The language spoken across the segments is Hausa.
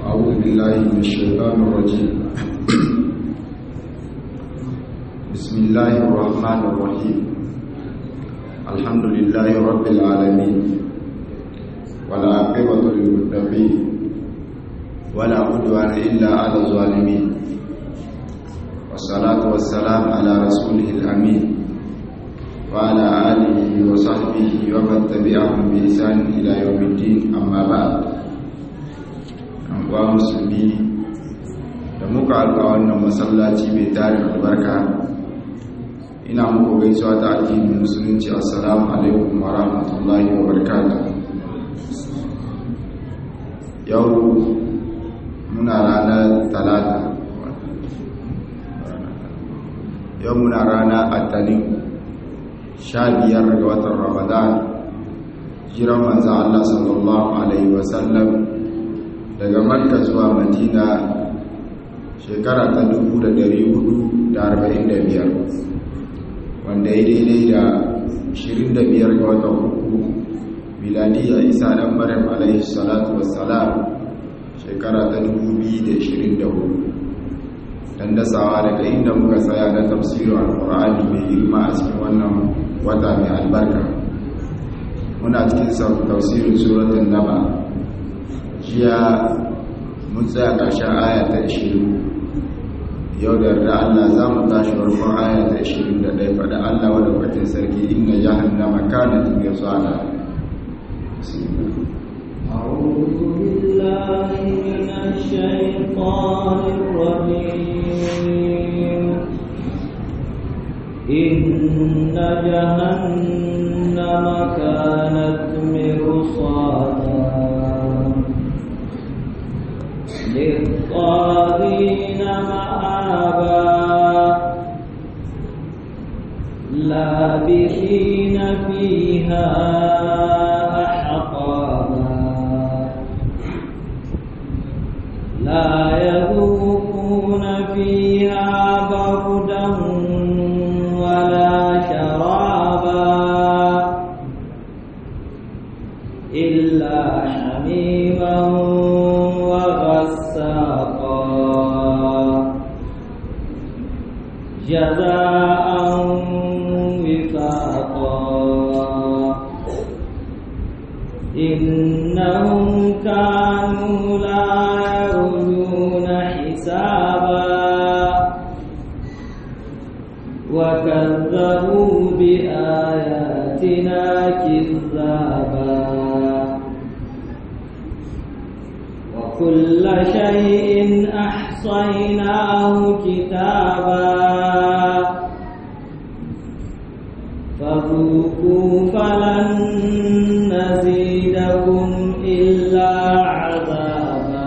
أعوذ بالله من الشيطان الرجيم بسم الله الرحمن الرحيم الحمد لله رب العالمين ولا عقبة للمتقين ولا عدوان إلا على الظالمين والصلاة والسلام على رسوله الأمين وعلى آله وصحبه ومن تبعهم بإحسان إلى يوم الدين أما بعد wa musulmi da muka haɗu a wannan masallaci mai tarin albarka ina muku gaisuwa ta addinin musulunci assalamu alaikum wa rahmatullahi wa barakatuh yau muna ranar talata yau muna rana attanin sha biyar ga watan ramadan jiran manzan Allah sallallahu alaihi wasallam daga makka zuwa madina shekara ta 445 wanda ya daidai da 25 ga watan uku miladiyya isa dan maryam alaihi salatu wassalam shekara ta 2024 dan dasawa daga inda muka tsaya na tafsirin alqur'ani mai girma a cikin wannan wata mai albarka muna cikin tafsirin suratul naba jiya mun tsaya ƙarshen aya ta 20 yau da yarda Allah za mu tashi farkon aya ta 21 faɗa Allah wadda kwatin sarki inna jahannama kanat mirsada أعوذ بالله من الشيطان الرجيم إن جهنم كانت مرصادا للطاغين مآبا لابثين فيها أحقابا لا يذوقون فيها بردا ولا شرابا إلا حميما وغساقا جزاء وفاقا إنهم كانوا لا يرجون حسابا وكذبوا بآياتنا كذابا وكل شيء أحصيناه كتابا فذوقوا فلن نزيدكم إلا عذابا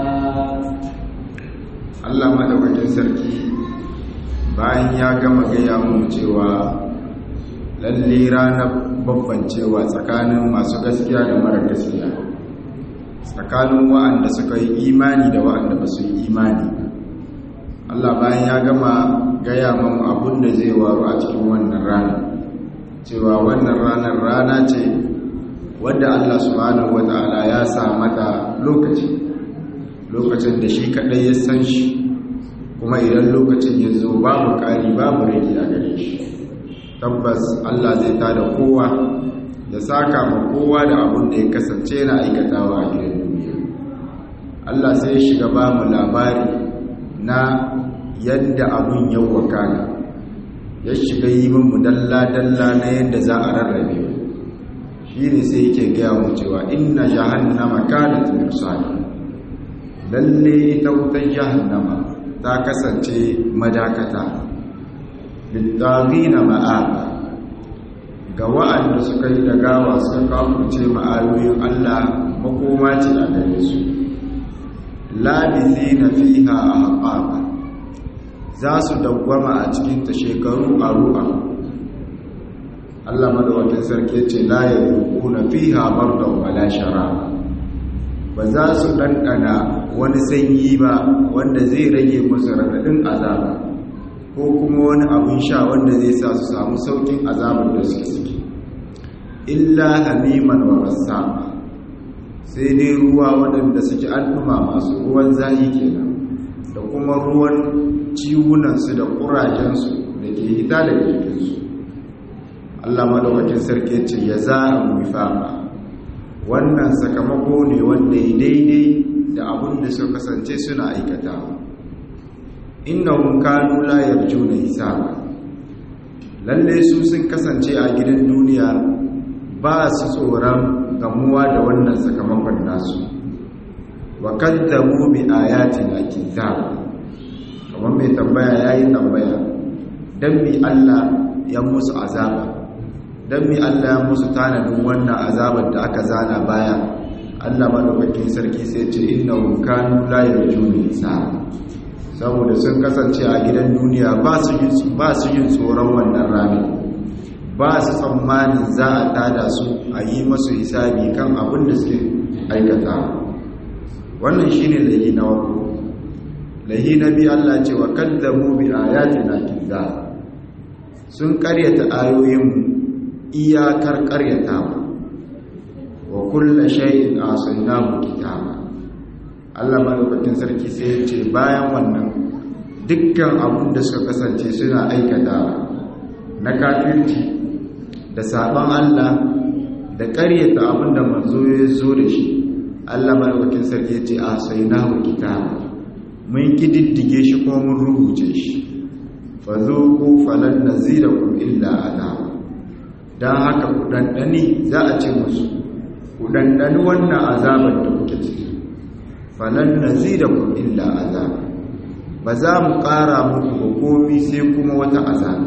Allah madaukakin sarki bayan ya gama gaya mu cewa lalle ranar bambancewa tsakanin masu gaskiya da mara gaskiya tsakanin wa'anda suka yi imani da wa'anda ba su yi imani Allah bayan ya gama gaya mamu abun da zai waru a cikin wannan ranar cewa wannan ranar rana ce wadda Allah subhanahu wata'ala ya sa mata lokaci lokacin da shi kadai ya san shi kuma idan lokacin ya zo babu ƙari babu rage a gare shi tabbas Allah zai tada kowa ya saka ma kowa da abun da ya kasance na aikatawa a gidan duniya Allah sai ya shiga ba mu labari na yadda abun ya wakana ya shiga yi min dalla-dalla na yadda za a rarrabe shi ne sai yake gaya mu cewa inna jahannama kanat mirsada lalle ita wutar jahannama ta kasance madakata littagina ma'aba ga wa'anda suka yi da gawa suka kafurce ma'ayoyin Allah makoma ce a gare su labisi na fiha a haƙaƙa za su dawwama a cikinta shekaru aru Allah madawakin sarki ce la ya na fiha bardan wala shara ba za su ɗanɗana wani sanyi ba wanda zai rage musu raɗaɗin azaba ko kuma wani abin sha wanda zai sa su samu saukin azabar da suke ciki illa hamiman wa rassa sai dai ruwa waɗanda suke an masu ruwan zahi kenan da kuma ruwan ciwunansu da ƙurajensu da ke hita daga jikinsu Allah madaukakin sarki ce ya za a wifafa wannan sakamako ne wanda ya daidai da abin da suka kasance suna aikata innahum kanu la yarjuna hisaba lalle su sun kasance a gidan duniya ba su tsoron gamuwa da wannan sakamakon nasu wa kaddamu bi ayatina kitab kamar mai tambaya yayi tambaya dan bi Allah ya musu azaba dan bi Allah ya musu tanadin wannan azabar da aka zana baya Allah madaukakin sarki sai ce innahum kanu la yarjuna hisaba saboda sun kasance a gidan duniya ba su yin tsoron wannan rami ba su tsammanin za a tada su a yi masu hisabi kan abin da suke aikata wannan shi ne lahi na wako lahi na bi Allah ce wa kaddamu bi ayati na kiza sun karyata ayoyinmu iyakar karyatawa wa kulla shay'in asaynahu kitaba Allah madaukakin sarki sai ya ce bayan wannan dukkan abin da suka kasance suna aikata na kafirci da sabon Allah da ƙaryata abin da manzo ya zo da shi Allah madaukakin sarki ya ce a sai na kitaba mun kididdige shi kuma mun rubuce shi fa zuqu falan nazirakum illa adab dan haka ku dandani za a ce musu ku dandani wannan azabar da kuke ciki falan nazirakum illa azab ba za mu ƙara muku hukumi sai kuma wata azab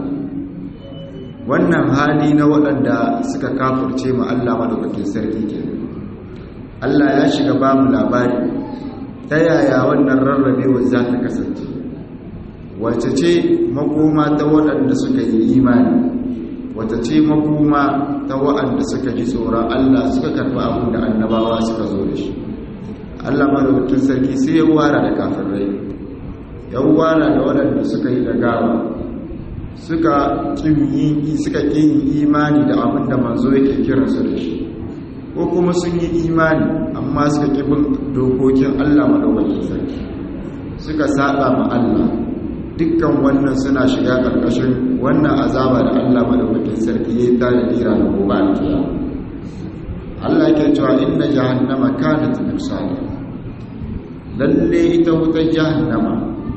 wannan hali na waɗanda suka kafurce mu Allah madaukakin sarki ke Allah ya shiga ba mu labari ta yaya wannan rarrabewar za ta kasance wace ce makoma ta waɗanda suka yi imani wata ce makoma ta waɗanda suka ji tsoron Allah suka karɓi abin da annabawa suka zo da shi Allah madaukakin sarki sai ya wara da kafirai ya wara da waɗanda suka yi da gawa suka ƙin suka ƙin imani da abin da manzo yake kiran su da shi ko kuma sun yi imani amma suka ƙi bin dokokin Allah madaukakin sarki suka saba ma Allah dukkan wannan suna shiga ƙarƙashin wannan azaba da Allah madaukakin sarki ya yi tare da ira da gobe alkiyama Allah yake cewa inna jahannama kanat mirsada lalle ita wutar jahannama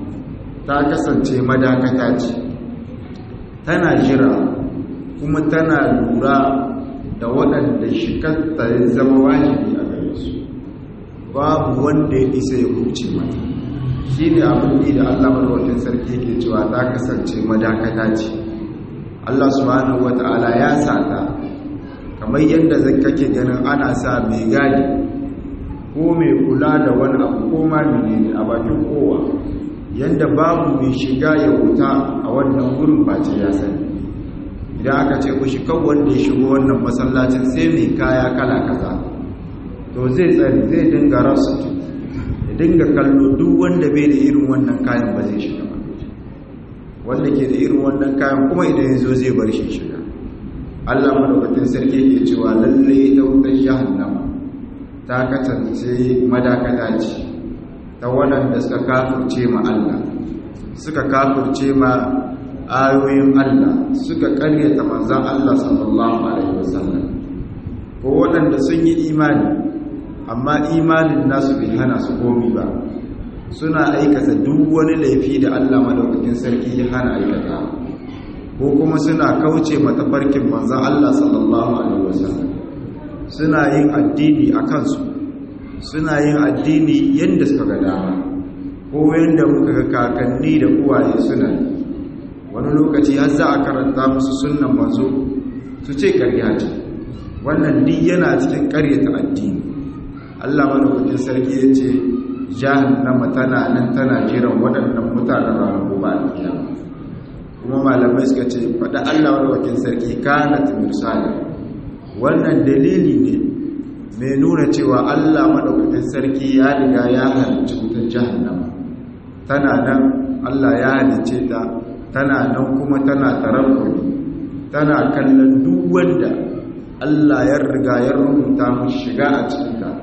ta kasance madakata ce tana jira kuma tana lura da waɗanda shikarta ya zama wajibi a gare su babu wanda ya isa ya huce mata shi ne abin da Allah marwakin sarki yake cewa ta kasance madakata ce Allah subhanahu wata'ala ya sata kamar yadda zai kake ganin ana sa mai gadi ko mai kula da wani abu ko ma menene a bakin kowa yadda babu mai shiga ya wuta a wannan wurin face ya sani idan aka ce ku shiga wanda ya shigo wannan masallacin sai mai kaya kala kaza to zai tsari zai dinga rasu ya dinga kallo duk wanda bai da irin wannan kayan ba zai shiga ba wanda ke da irin wannan kayan kuma idan ya zo zai bar shi shiga Allah madaukakin sarki ke cewa lalle ta wutar jahannama ta kasance madakata ce ta waɗanda suka kafurce ma Allah suka kafurce ma ayoyin Allah suka ƙaryata manzan Allah sallallahu alaihi wasallam ko waɗanda sun yi imani amma imanin nasu bai hana su komi ba suna aikata duk wani laifi da Allah madaukakin sarki ya hana aikata ko kuma suna kauce matafarkin manzan Allah sallallahu alaihi wasallam suna yin addini a kansu suna yin addini yadda suka ga dama ko yadda muka ga kakanni da uwaye suna wani lokaci har za a karanta musu sunnan manzo su ce karya ce wannan duk yana cikin karyata addini Allah madaukakin sarki ya ce jahannama tana nan tana jiran waɗannan mutanen ranar gobe a kiyama kuma malamai suka ce faɗa Allah madaukakin sarki kana timirsali wannan dalili ne mai nuna cewa Allah madaukakin sarki ya riga ya halicci wutar jahannama tana nan Allah ya halicce ta tana nan kuma tana tarakkuri tana kallon duk wanda Allah ya riga ya rubuta mu shiga a cikinta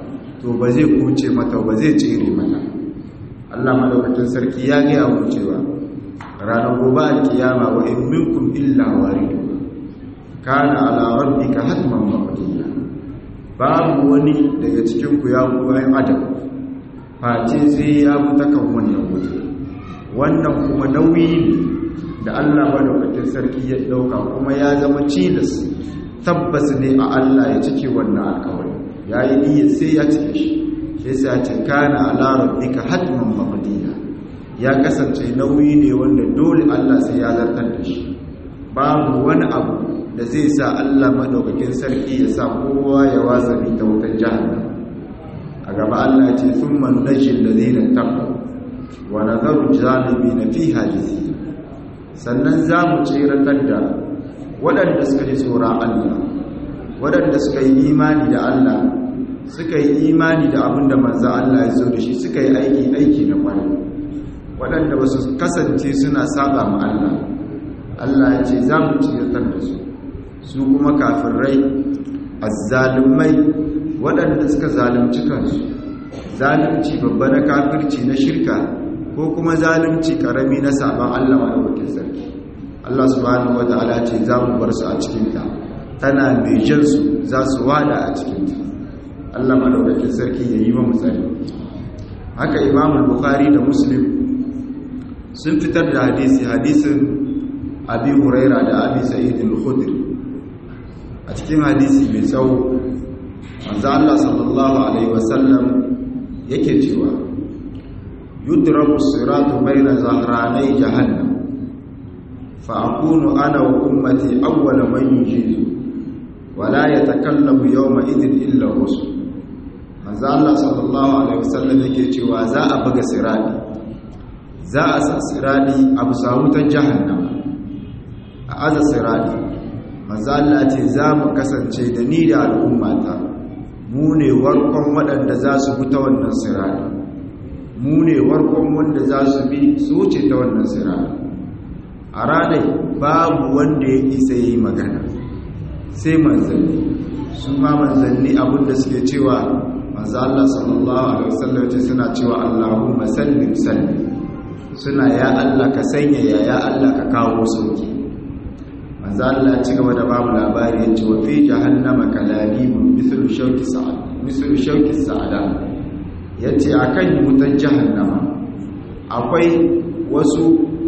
to ba zai kuce mata ba zai tsere mata Allah madaukakin sarki ya gaya mu cewa ranar gobe alkiyama wa in minkum illa waridu kana ala rabbika hatman maqdiya babu wani daga cikin ku ya ku ayi adam face sai ya fita kan wannan wuta wannan kuma nauyi ne da Allah madaukakin sarki ya dauka kuma ya zama cilas tabbas ne a Allah ya cike wannan alƙawari yayi niyyar sai ya cike shi sai sai ya ce kana ala rabbika hatman maqdiya ya kasance nauyi ne wanda dole Allah sai ya zartar da shi babu wani abu da zai sa Allah madaukakin sarki ya sa kowa ya wazabi ta wutar jahannam a gaba Allah ya ce thumma najil ladina taqaw wa nadharu na fiha jithiya sannan za mu tsiratar da waɗanda suka ji tsoron Allah waɗanda suka yi imani da Allah suka yi imani da abin da manzo Allah ya zo da shi suka yi aiki aiki na kwarai waɗanda ba su kasance suna saba ma Allah Allah ya ce za mu ciyartar da su su kuma kafirai azzalumai waɗanda suka zalunci kansu zalunci babba na kafirci na shirka ko kuma zalunci karami na saban Allah madaukakin sarki Allah subhanahu wataala ce za mu bar su a cikin ta tana mai jan su za su wada a cikin ta Allah madaukakin sarki ya yi wa mu tsari haka Imam Bukhari da Muslim sun fitar da hadisi hadisin Abi Huraira da Abi Sa'id al-Khudri a cikin hadisi mai tsawo manzo Allah sallallahu alaihi wasallam yake cewa yudrabu siratu baina zahranai jahannam fa akunu ana wa ummati awwala man yujizu wa la yatakallamu yawma idhin illa rusul manzo Allah sallallahu alaihi wasallam yake cewa za a buga sirati za a sa sirati a bisa wutar jahannam a aza sirati manzo Allah ce za mu kasance da ni da al'ummata mu ne warkon waɗanda za su bi ta wannan sirati mu ne warkon wanda za su bi su wuce ta wannan sirati a ranar babu wanda ya isa yi magana sai manzanni su ma manzanni abinda suke cewa manzo Allah sallallahu alaihi wasallam ce suna cewa Allahumma sallim sallim suna ya Allah ka sanya ya ya Allah ka kawo sauki manzo Allah ci gaba da babu labari ya ce wa fi jahannama kalabibun mithlu shawki sa'ad mithlu shawki sa'ada yace akan wutan jahannama akwai wasu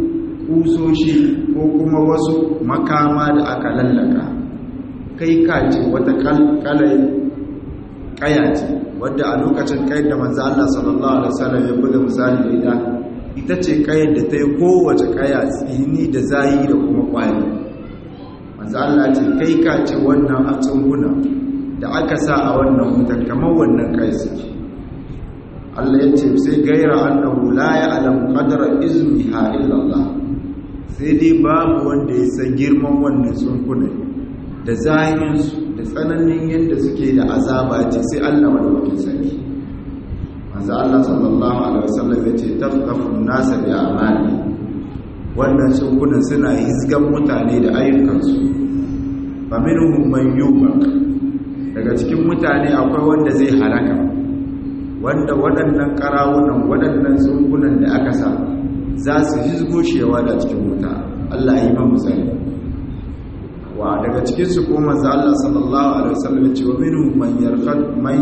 kusoshi ko kuma wasu makama da aka lallaka kai ka ce wata kalai kaya ce wadda a lokacin kayan da manzo Allah sallallahu alaihi wasallam ya buga misali da ita ita ce kayan da ta yi kowace kaya tsini da zayi da kuma kwari manzo Allah ce kai ka ce wannan a tsunguna da aka sa a wannan wutar kamar wannan kai suke Allah ya ce sai gaira annahu la ya'lam qadra izmiha illa Allah sai dai babu wanda ya san girman wannan tsunkuna da zahirinsu da tsananin yadda suke da azaba ce sai Allah madaukakin sarki manzo Allah sallallahu alaihi wasallam ya ce tafqafun nasa bi amali wannan tsunkunan suna hizgan mutane da ayyukansu fa minhum man yubaq daga cikin mutane akwai wanda zai halaka wanda waɗannan karawunan waɗannan tsunkunan da aka sa za su hizgo shewa da cikin wuta Allah ya yi man misali wa daga cikin su ko manzo Allah sallallahu alaihi wasallam ya ce wa minhum man yarqad man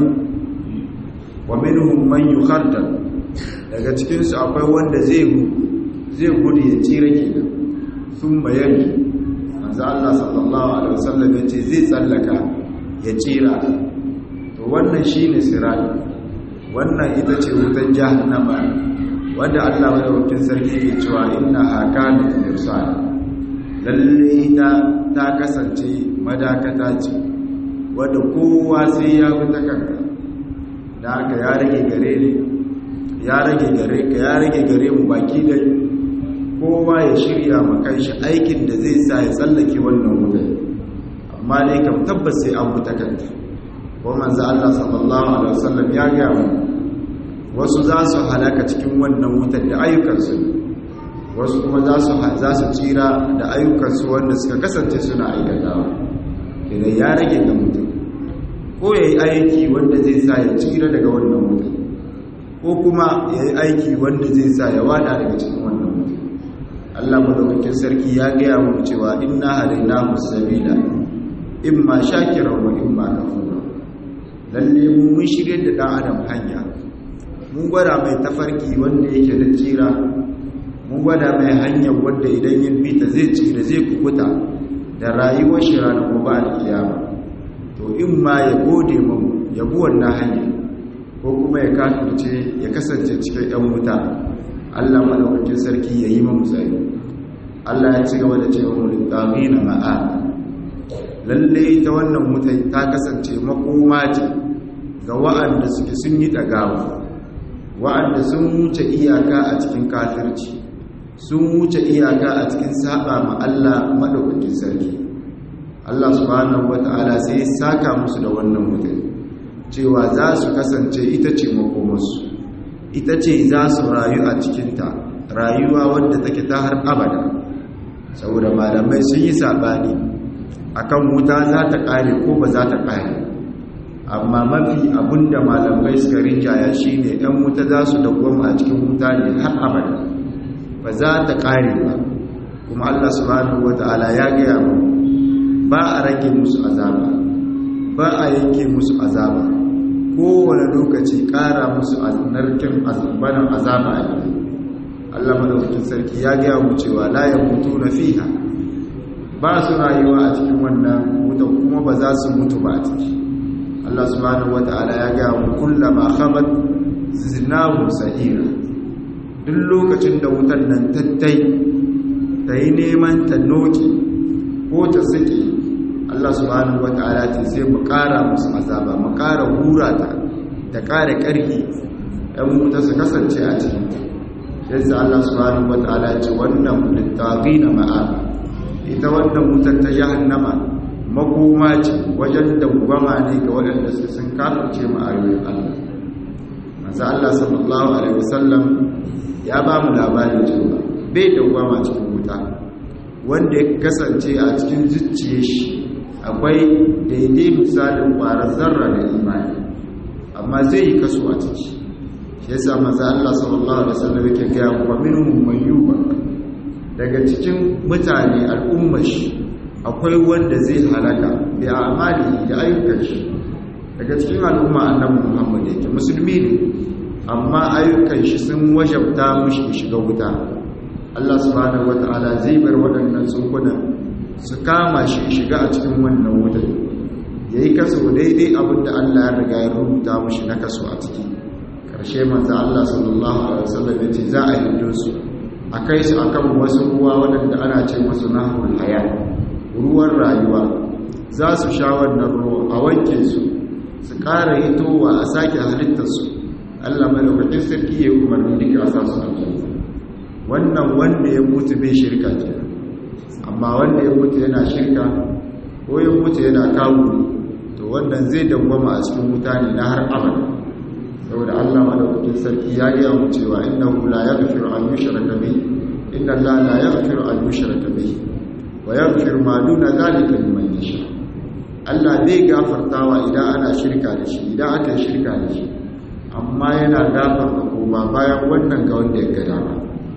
wa minhum man yukhaddal daga cikin su akwai wanda zai zai gudu ya tsira kenan sun bayani manzo Allah sallallahu alaihi wasallam ya ce zai tsallaka ya tsira to wannan shine sirati wannan ita ce wutar jahannama wanda Allah madaukakin sarki ke cewa inna hakanat mirsal lalle ita ta kasance madakata ce wadda kowa sai ya bi ta kanka da haka ya rage gare ne ya rage gare ka ya rage gare mu baki da kowa ya shirya makan shi aikin da zai sa ya tsallake wannan wutar amma dai kam tabbas sai an wuta kanta ko manzo Allah sallallahu alaihi wasallam ya ga mu wasu za su halaka cikin wannan wutar da ayyukansu wasu kuma za su za su tsira da ayyukansu wanda suka kasance suna aikatawa idan ya rage ga mutum ko ya yi aiki wanda zai sa ya tsira daga wannan wuta ko kuma ya yi aiki wanda zai sa ya wada daga cikin wannan wuta Allah madaukakin sarki ya gaya mu cewa inna hadainahu sabila imma shakiran wa imma kafura lalle mu mun shirye da dan adam hanya mun gwada mai tafarki wanda yake da tsira mun gwada mai hanyar wanda idan ya bi ta zai tsira zai kubuta da rayuwar shi ranar gobe alkiyama to in ma ya gode mu ya bi wannan hanya ko kuma ya kafirce ya kasance cikin yan wuta Allah madaukakin sarki ya yi mu tsari Allah ya ci gaba da cewa mu littafina ma'a lalle ita wannan wuta ta kasance makoma ce ga wa'anda suke sun yi dagawa wa'anda sun wuce iyaka a cikin kafirci sun wuce iyaka a cikin saba ma Allah madaukakin sarki Allah subhanahu wata'ala sai ya saka musu da wannan mutum cewa za su kasance ita ce makomarsu ita ce za su rayu a cikinta rayuwa wadda take ta har abada saboda malamai sun yi sabani akan wuta za ta kare ko ba za ta kare amma mafi abinda malamai suka rinjaya shine yan wuta za su dawwama a cikin wuta ne har abada ba za ta kare ba kuma Allah subhanahu wata'ala ya gaya mu ba a rage musu azaba ba a yanke musu azaba kowane lokaci ƙara musu narkin azabanin azaba a gida Allah madaukakin sarki ya gaya mu cewa la ya mutu na fiha ba su rayuwa a cikin wannan wuta kuma ba za su mutu ba a ciki Allah subhanahu wata'ala ya gaya mu kullama khabat zinahu sa'ira duk lokacin da wutan nan tattai ta yi neman ta noki ko ta sake Allah subhanahu wata'ala ce sai mu ƙara musu azaba mu ƙara hura ta da ƙara ƙarfi ɗan wuta su kasance a cikin yadda Allah subhanahu wata'ala ce wannan littafi na ma'aba ita wannan wutar ta jahannama makoma ce wajen dawwama ne ga waɗanda su sun kafirce ma'ayoyin Allah manzo Allah sallallahu alaihi wasallam ya ba mu labarin cewa bai dawwama cikin wuta wanda ya kasance a cikin zuciye shi akwai daidai misalin ƙwarar zarra da imani amma zai yi kaso a ciki shi yasa maza Allah sallallahu alaihi wasallam yake ga wa minhum man yuba daga cikin mutane al'ummar shi akwai wanda zai halaka bi amali da ayyukan shi daga cikin al'umma annabi Muhammad yake musulmi ne amma ayyukan shi sun wajabta mushi shiga wuta Allah subhanahu wataala zai bar waɗannan tsunkunan su kama shi shiga a cikin wannan wutar ya yi kaso daidai abinda Allah ya riga ya rubuta mushi na kaso a ciki ƙarshe manzo Allah sallallahu alaihi wasallam ya ce za a yi su a kai su akan wasu ruwa waɗanda ana ce musu nahul haya ruwan rayuwa za su sha wannan ruwa a wanke su su ƙara hitowa a sake halittar su Allah madaukakin sarki ya yi umarni duka a sa su aljanna wannan wanda ya mutu bai shirka kenan amma wanda ya mutu yana shirka ko ya mutu yana kawo to wannan zai dawwama a cikin mutane na har abada saboda Allah madaukakin sarki ya gaya mu cewa innahu la yaghfiru an yushraka bihi inna Allah la yaghfiru an yushraka bihi wa yaghfiru ma duna zalika liman yasha Allah zai gafartawa idan ana shirka da shi idan aka shirka da shi amma yana gafarta kuma bayan wannan ga wanda ya ga dama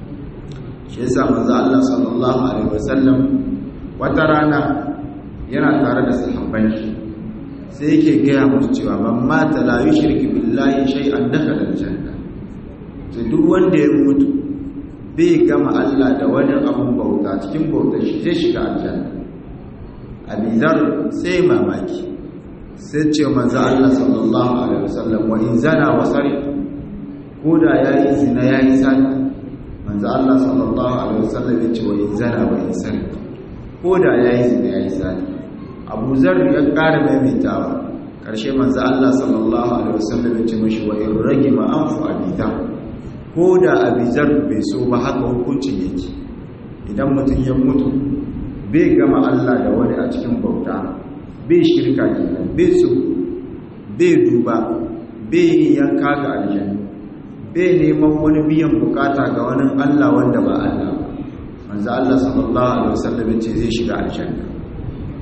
shi yasa manzo Allah sallallahu alaihi wasallam wata rana yana tare da sahabban shi sai yake gaya musu cewa man mata la yushriku billahi shay'an dakhala aljanna to duk wanda ya mutu bai gama Allah da wani abun bauta cikin bautar shi zai shiga aljanna abizar sai mamaki sai ce manzo Allah sallallahu alaihi wasallam wa in zana wa sari ko da yayi zina yayi sani manzo Allah sallallahu alaihi wasallam ya ce wa in zana wa in sari ko da yayi zina yayi sani Abu Zar ya ƙara maimaitawa karshe manzo Allah sallallahu alaihi wasallam ya ce mishi wa in ragima anfu abida ko da abizar bai so ba haka hukuncin yake idan mutum ya mutu bai gama Allah da wani a cikin bauta bai shirka kenan bai so bai duba bai yanka ga aljanna bai neman wani biyan bukata ga wani Allah wanda ba Allah ba manzo Allah sallallahu alaihi wasallam ce zai shiga aljanna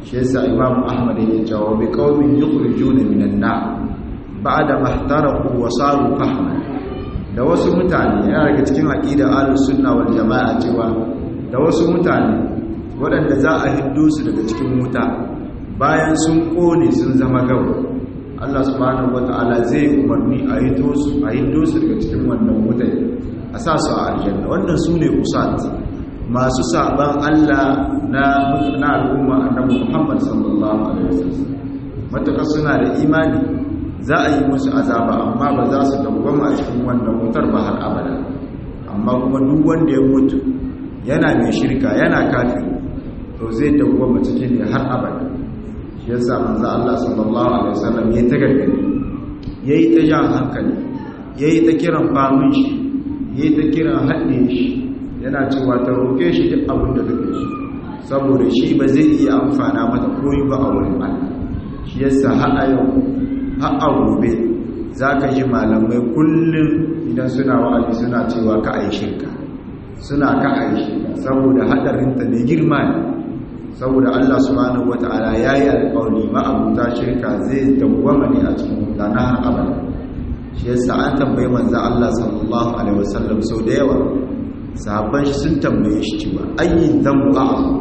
shi yasa imam ahmad yake cewa bi qaumin yukhrijuna minan nar ba'da mahtaraku wa saru fahman da wasu mutane yana daga cikin aqida ahlus sunna wal jamaa cewa da wasu mutane waɗanda za a hiddo su daga cikin wuta bayan sun kone sun zama gawa Allah subhanahu wata'ala zai umarni a hiddo su a hiddo su daga cikin wannan wuta a sa su a aljanna wannan su ne usat masu saban Allah na na al'umma annabi Muhammad sallallahu alaihi wasallam mataka suna da imani za a yi musu azaba amma ba za su dawwama a cikin wannan wutar ba har abada amma kuma duk wanda ya mutu yana mai shirka yana kafiri to zai dawwama cikin ne har abada shi yasa manzo Allah sallallahu alaihi wasallam ya ta gargadi yayi ta jan hankali yayi ta kiran famin shi yayi ta kiran hadde shi yana cewa ta roke shi duk abin da kake so saboda shi ba zai iya amfana mata koyi ba a wurin Allah shi yasa har a yau har a gobe zaka ji malamai kullum idan suna wa'azi suna cewa ka ai shirka suna ka ai shirka saboda hadarin ta ne girma ne saboda Allah subhanahu wata'ala ya yi alƙawari ma'abuta shirka zai dawwama ne a cikin wuta na har abada shi yasa an tambayi manzo Allah sallallahu alaihi wasallam sau da yawa sahabban shi sun tambaye shi cewa ayyin dhanbu a'zam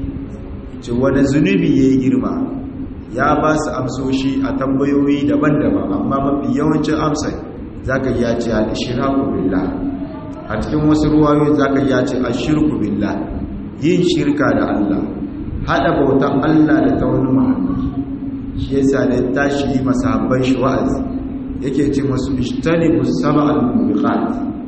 ce wani zunubi yayi girma ya ba su amsoshi a tambayoyi daban-daban amma mafi yawancin amsar zaka ya ce al-ishraku billah a cikin wasu ruwayoyi zaka ya ce ashirku billah yin shirka da Allah hada bautan Allah da ta wani Muhammad shi yasa da tashi yi masahabban shi wa'azi yake ce masu ishtanibu sab'al mubiqat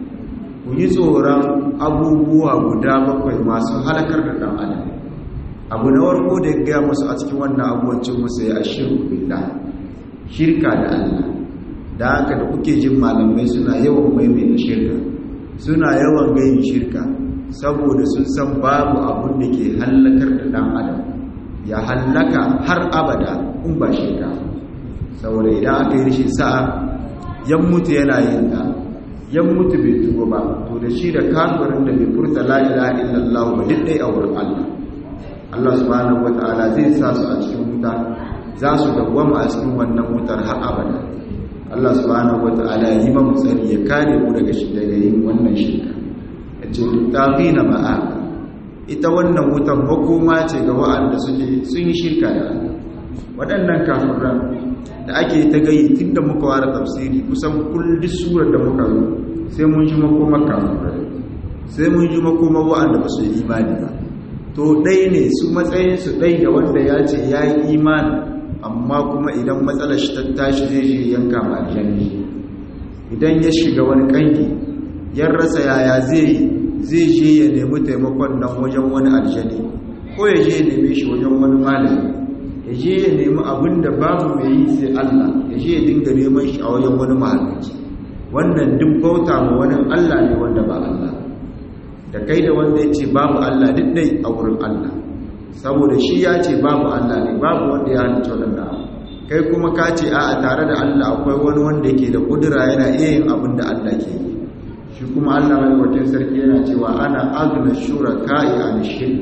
ku yi tsoron abubuwa guda bakwai masu halakar da dan adam abu na warko da ya gaya musu a cikin wannan abubuwan cin musu ya ashirku billah shirka da Allah da haka da kuke jin malamai suna yawan maimaita shirka suna yawan gayin shirka saboda sun san babu abun da ke hallakar da dan adam ya hallaka har abada in ba shirka saboda idan aka yi rishin sa'a yan mutu yana yin ta yan mutu bai tuba ba to da shi da kafirin da bai furta la ilaha illallah ba duk dai a wurin Allah Allah subhanahu wataala zai sa su a cikin wuta za su dawwama a cikin wannan wutar har abada Allah subhanahu wataala ya yi mamu tsari ya kare mu daga shi daga yin wannan shirka ce na ma'a ita wannan wutan makoma ce ga wa'anda suke sun yi shirka da Allah waɗannan kafiran da ake ta gayi tun da muka ware tafsiri kusan kulli surar da muka zo sai mun ji makomar kafiran sai mun ji makomar wa'anda ba su yi imani ba to ɗai ne su matsayinsu ɗai da wanda ya ce ya yi imani amma kuma idan matsalar shi ta tashi zai je yanka ma aljanni idan ya shiga wani ƙangi yan rasa yaya zai zai je ya nemi taimakon nan wajen wani aljani ko ya je ya neme shi wajen wani malami ya je ya nemi abin da babu mai yi sai Allah ya je ya dinga neman shi a wajen wani mahalicci wannan duk bauta ma wani Allah ne wanda ba Allah da kai da wanda ya ce babu Allah duk dai a wurin Allah saboda shi ya ce babu Allah ne babu wanda ya halicci wannan kai kuma ka ce a'a tare da Allah akwai wani wanda yake da kudura yana iya yin abin da Allah ke yi shi kuma Allah mai sarki yana cewa ana agna shuraka'i an shirk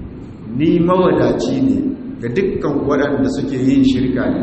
ni mawadaci ne ga dukkan waɗanda suke yin shirka ne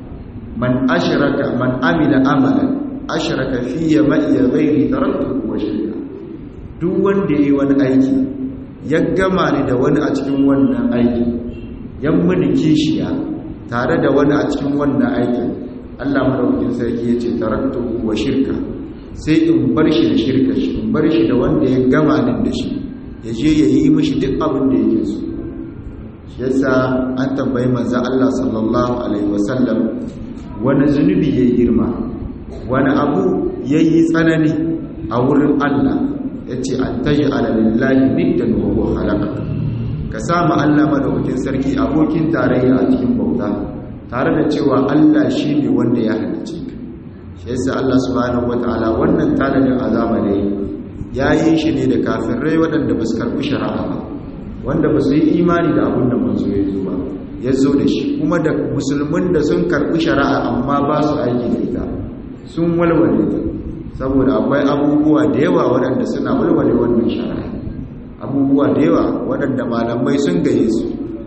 man ashraka man amila amalan ashraka fiye ma'iya ghairi taraktuhu wa shirka duk wanda yayi wani aiki ya gama ni da wani a cikin wannan aiki yan mini kishiya tare da wani a cikin wannan aikin Allah madaukakin sarki yace taraktuhu wa shirka sai in bar shi da shirka shi in bar shi da wanda ya gama ni da shi ya je ya yi mishi duk abin da yake so shi yasa an tambayi manzo Allah sallallahu alaihi wasallam wani zunubi ya girma wani abu yayi tsanani a wurin Allah yace an taji ala lillahi niddan wa huwa khalaqa ka sama Allah madaukakin sarki abokin tarayya a cikin bauta tare da cewa Allah shine wanda ya halicce ka shi yasa Allah subhanahu wataala wannan tanadin azaba ne ya yi shi ne da kafirai waɗanda ba su karɓi shari'a ba wanda ba su yi imani da abin da manzo ya zo ba ya zo da shi kuma da musulmin da sun karɓi shari'a amma ba su aiki da ita sun walwale ta saboda akwai abubuwa da yawa waɗanda suna walwale wannan shari'a abubuwa da yawa waɗanda malamai sun gaye su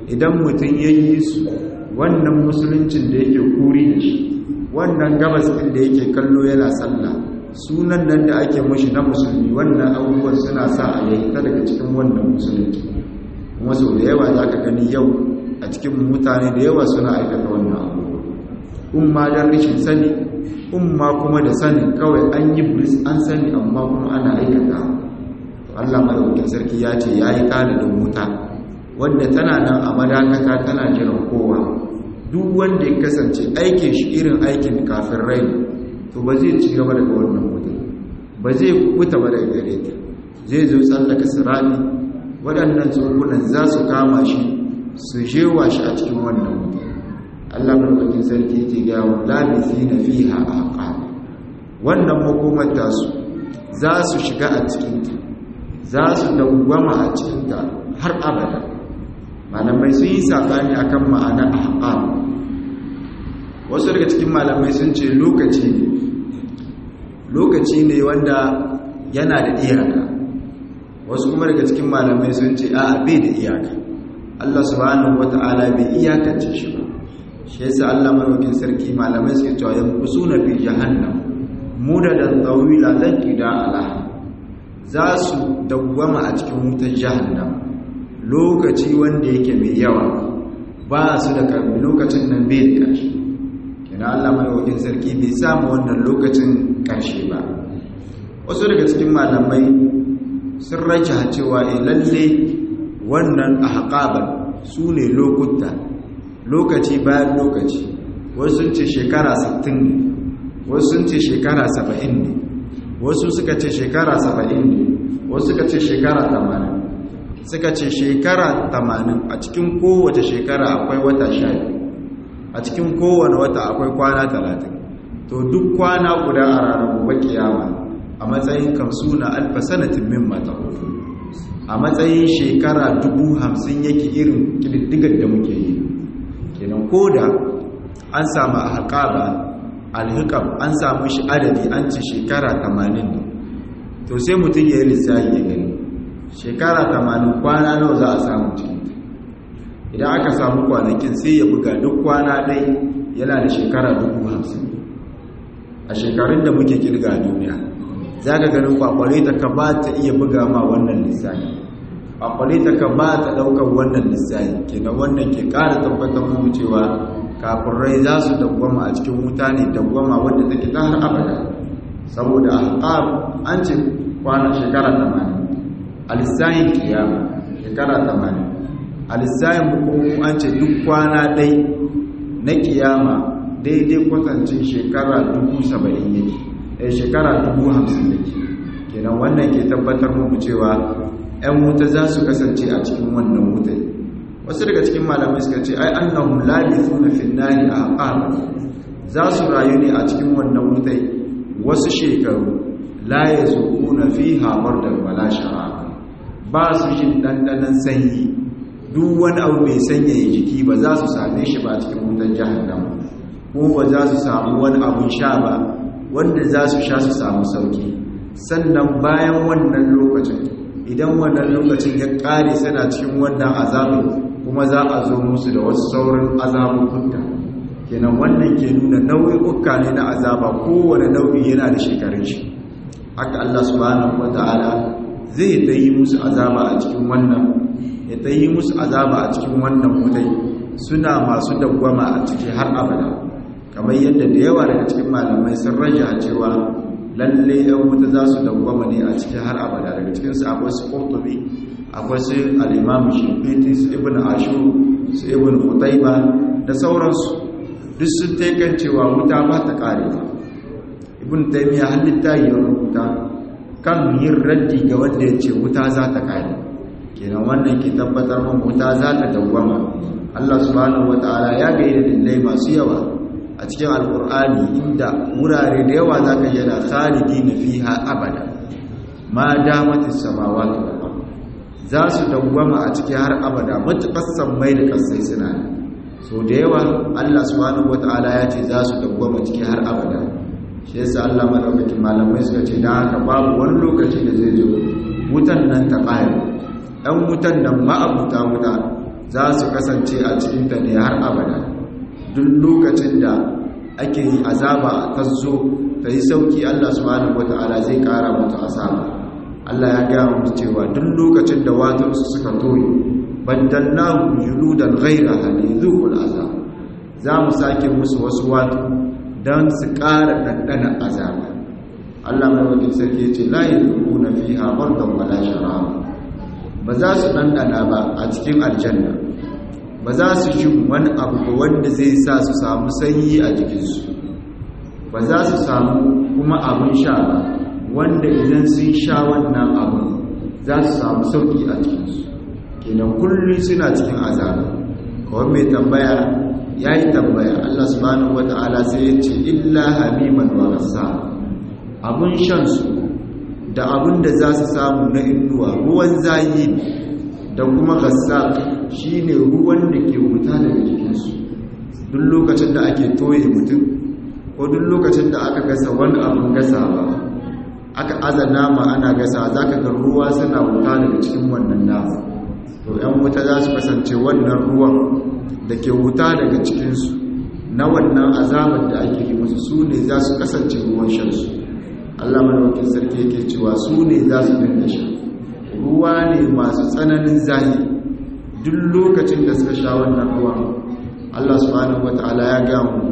idan mutum ya yi su wannan musuluncin da yake kuri da shi wannan gabas ɗin da yake kallo yana sallah sunan nan da ake mashi na musulmi wannan abubuwan suna sa a yayi ta daga cikin wannan musulunci kuma sau da yawa za ka gani yau a cikin mutane da yawa suna aikata wannan abubuwa umma don rashin sani umma kuma da sanin kawai an yi bris an sani amma kuma ana aikata Allah madaukakin sarki ya ce ya yi da wuta wanda tana nan a madakata tana jiran kowa duk wanda ya kasance aikin shi irin aikin kafin rai to ba zai ci gaba daga wannan wuta ba zai kuta ba daga gare ta zai zo tsallaka sirani waɗannan tsohunan za su kama shi su jewa shi a cikin wannan wuta Allah madaukakin sarki yake ga wa labisi na fiha a wannan makomar tasu za su shiga a cikinta za su dawwama a cikinta har abada malamai sun yi saɓani akan ma'anar ahqam wasu daga cikin malamai sun ce lokaci ne lokaci ne wanda yana da iyaka wasu kuma daga cikin malamai sun ce a bai da iyaka Allah subhanahu wata'ala bai iyakance shi ba shi yasa Allah madaukakin sarki malamai suke cewa yankusuna fi jahannam mudadan tawila lan qida alaha za su dawwama a cikin wutar jahannam lokaci wanda yake mai yawa ba su da karbi lokacin nan bai da ƙarshe kina Allah madaukakin sarki bai samu wannan lokacin ƙarshe ba wasu daga cikin malamai sun raja cewa eh lalle wannan ahqaban su ne lokuta lokaci bayan lokaci wasu sun ce shekara 60 ne wasu sun ce shekara 70 ne wasu suka ce shekara 70 ne wasu suka ce shekara 80 suka ce shekara 80 a cikin kowace shekara akwai wata 12 a cikin kowane wata akwai kwana 30 to duk kwana guda a ranar gobe kiyama a matsayin kan suna alfa sanatin min mata a matsayin shekara dubu hamsin yake irin kididdigar da muke yi kenan ko da an samu a haƙaba alhikam an samu shi adadi an ci shekara tamanin ne to sai mutum ya yi lissahi ya gani shekara tamanin kwana nawa za a samu cikin idan aka samu kwanakin sai ya buga duk kwana dai yana da shekara dubu hamsin a shekarun da muke kirga duniya za ka ganin kwakwale ta ka ba ta iya buga ma wannan lissahi kwakwale ta ka ba ta ɗaukar wannan lissahi kenan wannan ke ƙara tabbatar mu cewa kafin rai za su dawwama a cikin wuta ne dawwama wadda take ta har abada saboda alƙab an ce kwana shekara tamanin a lissahin kiyama shekara tamanin a lissahin bukuku an ce duk kwana dai na kiyama daidai kwatancin shekara dubu saba'in yake ɗaya shekara dubu hamsin yake kenan wannan ke tabbatar mu cewa 'yan wuta za su kasance a cikin wannan wutai wasu daga cikin malamai suka ce ai annahum labithuna fi nari aqama za su rayu ne a cikin wannan wutai wasu shekaru la yazuquna fiha bardan wala sharab ba su jin dandanan sanyi duk wani abu mai sanyaya jiki ba za su same shi ba cikin wutan jahannama ko ba za su samu wani abun sha ba wanda za su sha su samu sauki sannan bayan wannan lokacin idan wannan lokacin ya kare suna cikin wannan azabin kuma za a zo musu da wasu sauran azabukunta kenan wannan ke nuna nau'i'uka ne na azaba kowane nau'i yana da shekarun shi haka Allah subhanahu wata'ala zai ta yi musu azaba a cikin wannan ya ta yi musu azaba a cikin wannan mutai suna masu dawwama a ciki har abada kamar yadda da yawa daga cikin malamai sun raja cewa lalle yan wuta za su dawwama ne a ciki har abada daga cikinsu akwai su qurtubi akwai su al'imamu shimfiti su ibn ashu su ibn hutaiba da sauransu duk sun taikan cewa wuta ba ta kare ba ibn taimiyya halitta yi rubuta kan yin raddi ga wanda ya ce wuta za ta kare kenan wannan ke tabbatar man wuta za ta dawwama allah subhanahu wa ta'ala ya ga yi dalilai masu yawa a cikin alkur'ani inda wurare da yawa za ka yana khalidi na fiha abada ma damatis samawati wal za su dawwama a ciki har abada matuƙar sammai da ƙasai suna ne so da yawa Allah subhanahu wata'ala ya ce za su dawwama ciki har abada shi yasa Allah madaukakin malamai suka ce dan haka babu wani lokaci da zai zo wutan nan ta ƙare ɗan wutan nan ma'abuta wuta za su kasance a cikinta ne har abada duk lokacin da ake yi azaba ta zo ta yi sauki Allah subhanahu wata'ala zai kara mutu azaba Allah ya gaya mutu cewa duk lokacin da watansu suka toye baddalnahu juludan ghayraha lidhuqul azab za mu sake musu wasu watu don su ƙara ɗanɗana azaba Allah mai wajen sarki ce la yadkhuluna fiha bardan wala sharaba ba za su ɗanɗana ba a cikin aljanna ba za su ji wani abu ba wanda zai sa su samu sanyi a jikinsu ba za su samu kuma abin sha ba wanda idan sun sha wannan abin za su samu sauƙi a cikinsu kenan kullum suna cikin azaba kawai mai tambaya ya yi tambaya Allah subhanahu wata'ala sai ya ce illa hamiman wa rassa abin shansu da abin da za su samu na inuwa ruwan zayi da kuma gassa shi ne ruwan da ke wuta daga jikinsu duk lokacin da ake toye mutum ko duk lokacin da aka gasa wani abin gasa ba aka aza nama ana gasa za ka ga ruwa suna wuta daga cikin wannan nama to ‘yan wuta za su kasance wannan ruwan da ke wuta daga cikinsu na wannan azabar da ake yi musu su ne za su kasance ruwan shansu Allah madaukakin sarki yake cewa su ne za su dinga sha ruwa ne masu tsananin zahi duk lokacin da suka sha wannan ruwan Allah subhanahu wataala ya ga mu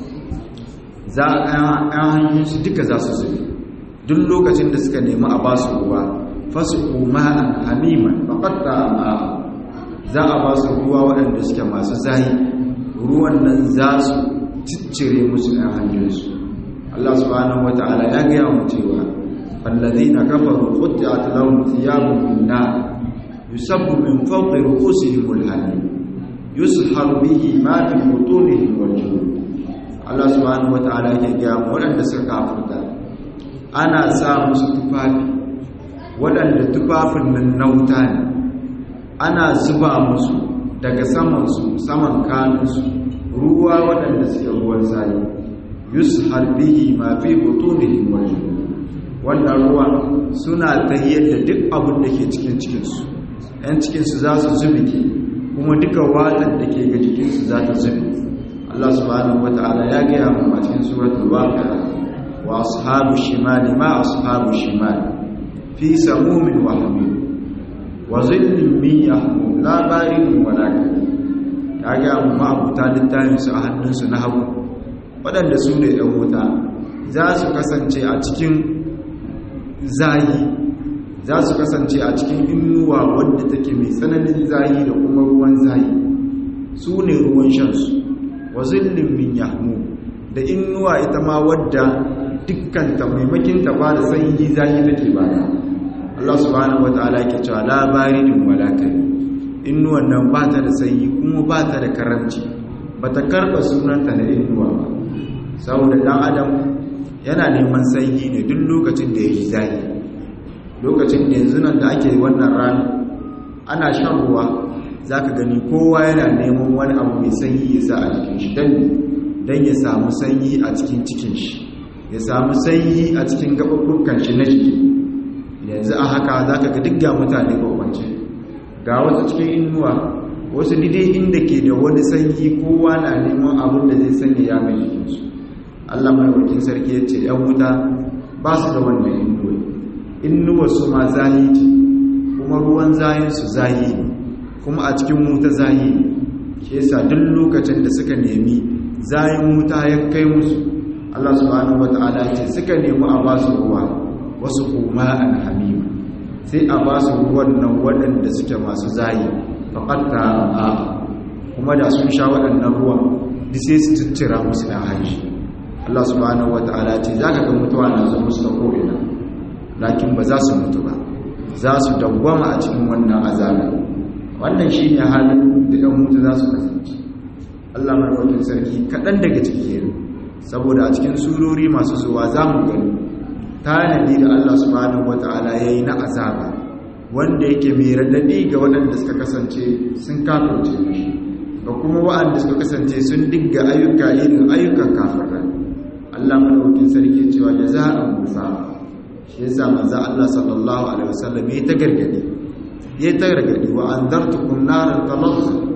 za a ɗan hanyoyinsu duka za su zube duk lokacin da suka nemi a ba su ruwa fasu ma'an hamiman faƙatta ma'a za a ba su ruwa waɗanda suke masu zahi ruwan nan za su ciccire musu ɗan hanyoyinsu Allah subhanahu wata'ala ya gaya mu cewa fallazina kafaru qutti'at lahum thiyabun min nar yusabbu min fawqi ru'usihim al-hamim yushar bihi ma fi butunihim wal julud Allah subhanahu wata'ala ya gaya mu waɗanda suka kafirta ana sa musu tufafi waɗanda tufafin nan na wuta ne ana zuba musu daga samansu saman kanunsu ruwa waɗanda suke ruwan sayi yushar bihi ma fi butunihim wal wannan ruwa suna tahiyar da duk abin da ke cikin cikinsu ‘yan cikinsu za su zubike kuma duka watan da ke ga jikinsu za ta zubi Allah subhanahu wata'ala ya gaya mu a cikin suratul waqi'a wa ashabu shimali ma ashabu shimali fi samumin wa hamim wa zillin min yahmum la baridun wa la ya gaya mu ma abuta littafin su a hannunsu na hagu waɗanda su ne ɗan wuta za su kasance a cikin zayi za su kasance a cikin inuwa wadda take mai tsananin zayi da kuma ruwan zayi su ne ruwan shansu wa zillin min yahmu da inuwa ita ma wadda dukkanta maimakin ta ba da sanyi zayi take bada Allah subhanahu wataala yake cewa la baridin wala kai inuwan nan ba ta da sanyi kuma ba ta da karanci ba ta karba sunanta na inuwa ba saboda dan adam yana neman sanyi ne duk lokacin da ya yi zafi lokacin da yanzu nan da ake wannan rana ana shan ruwa za ka gani kowa yana neman wani abu mai sanyi ya sa a jikin shi don ya samu sanyi a cikin cikin shi ya samu sanyi a cikin gaɓaɓɓukan shi na jiki yanzu a haka za ka ga duk ga mutane kwakwance ga wasu cikin inuwa wasu didai inda ke da wani sanyi kowa na neman abin da zai sanya ya mai jikinsu Allah mai sarki ya ce ‘yan wuta ba su da wannan inuwa inuwa su ma zahi ce kuma ruwan zahinsu zahi ne kuma a cikin wuta zahi ne ke sa duk lokacin da suka nemi zahin wuta ya kai musu Allah subhanahu wa ta'ala ce suka nemi a ba su ruwa wasu kuma an hamima sai a ba su ruwan nan waɗanda suke masu zahi faƙatta a kuma da sun sha waɗannan ruwan duk sai su ciccira musu ɗan hanshi Allah subhanahu wata'ala ce za ka ga mutuwa na zo musu da ko'ina lakin ba za su mutu ba za su dawwama a cikin wannan azabi wannan shi ne halin da ɗan mutu za su kasance Allah marwakin sarki kaɗan daga ciki saboda a cikin surori masu zuwa za mu gani tanadi da Allah subhanahu wata'ala ya yi na azaba wanda yake mai raɗaɗi ga waɗanda suka kasance sun kafirce mishi ga kuma waɗanda suka kasance sun digga ayyuka irin ayyukan kafirai Allah madaukakin sarki cewa jaza'an musa shi yasa manzo Allah sallallahu alaihi wasallam ya ta gargadi ya ta gargadi wa anzartukum naran talazza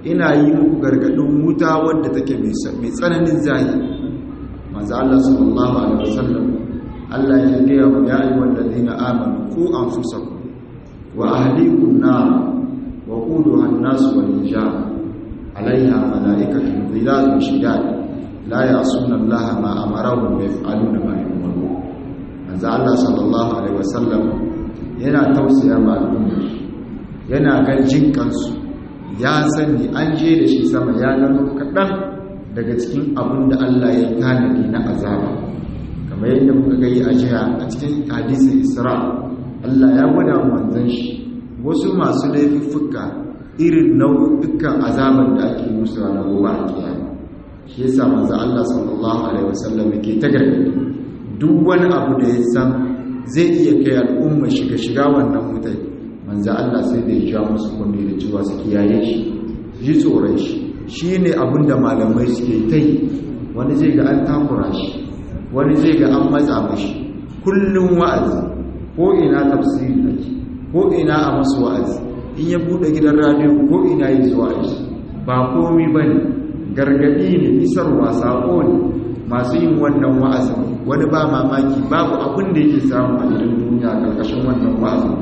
ina yi muku gargadin wuta wadda take mai tsananin zahi manzo Allah sallallahu alaihi wasallam Allah ya gaya wa ya ayyuhal ladina amanu qu anfusakum wa ahlikum nar wa quduha an-nas wal hijab alaiha malaikatun ghilazun shidad la ya'suna Allah ma amarahum wa yaf'aluna ma yu'marun manzo Allah sallallahu alaihi wasallam yana tausaya ma al'umma yana gan jinkansu ya sani an je da shi sama ya gano kaɗan daga cikin abin da Allah ya tanadi na azaba kamar yadda muka gani a jiya a cikin hadisin isra Allah ya gwada manzon shi wasu masu laifuffuka irin nau'ukan azaban da ake musu a gobe a kiyama shi yasa manzon Allah sallallahu alaihi wasallam yake ta gargadi duk wani abu da ya san zai iya kai al'umma shiga shiga wannan mutai manzo Allah sai da ya ja musu kunne da cewa su kiyaye shi ji tsoron shi shine abinda malamai suke tai wani zai ga an takura shi wani zai ga an matsa mashi kullum wa'azi ko ina tafsiri ake ko ina a masu wa'azi in ya bude gidan radio ko ina yi zuwa shi ba komi bane gargadi ne isarwa sako ne masu yin wannan wa'azin wani ba mamaki babu abin da yake samu a gidan duniya karkashin wannan wa'azin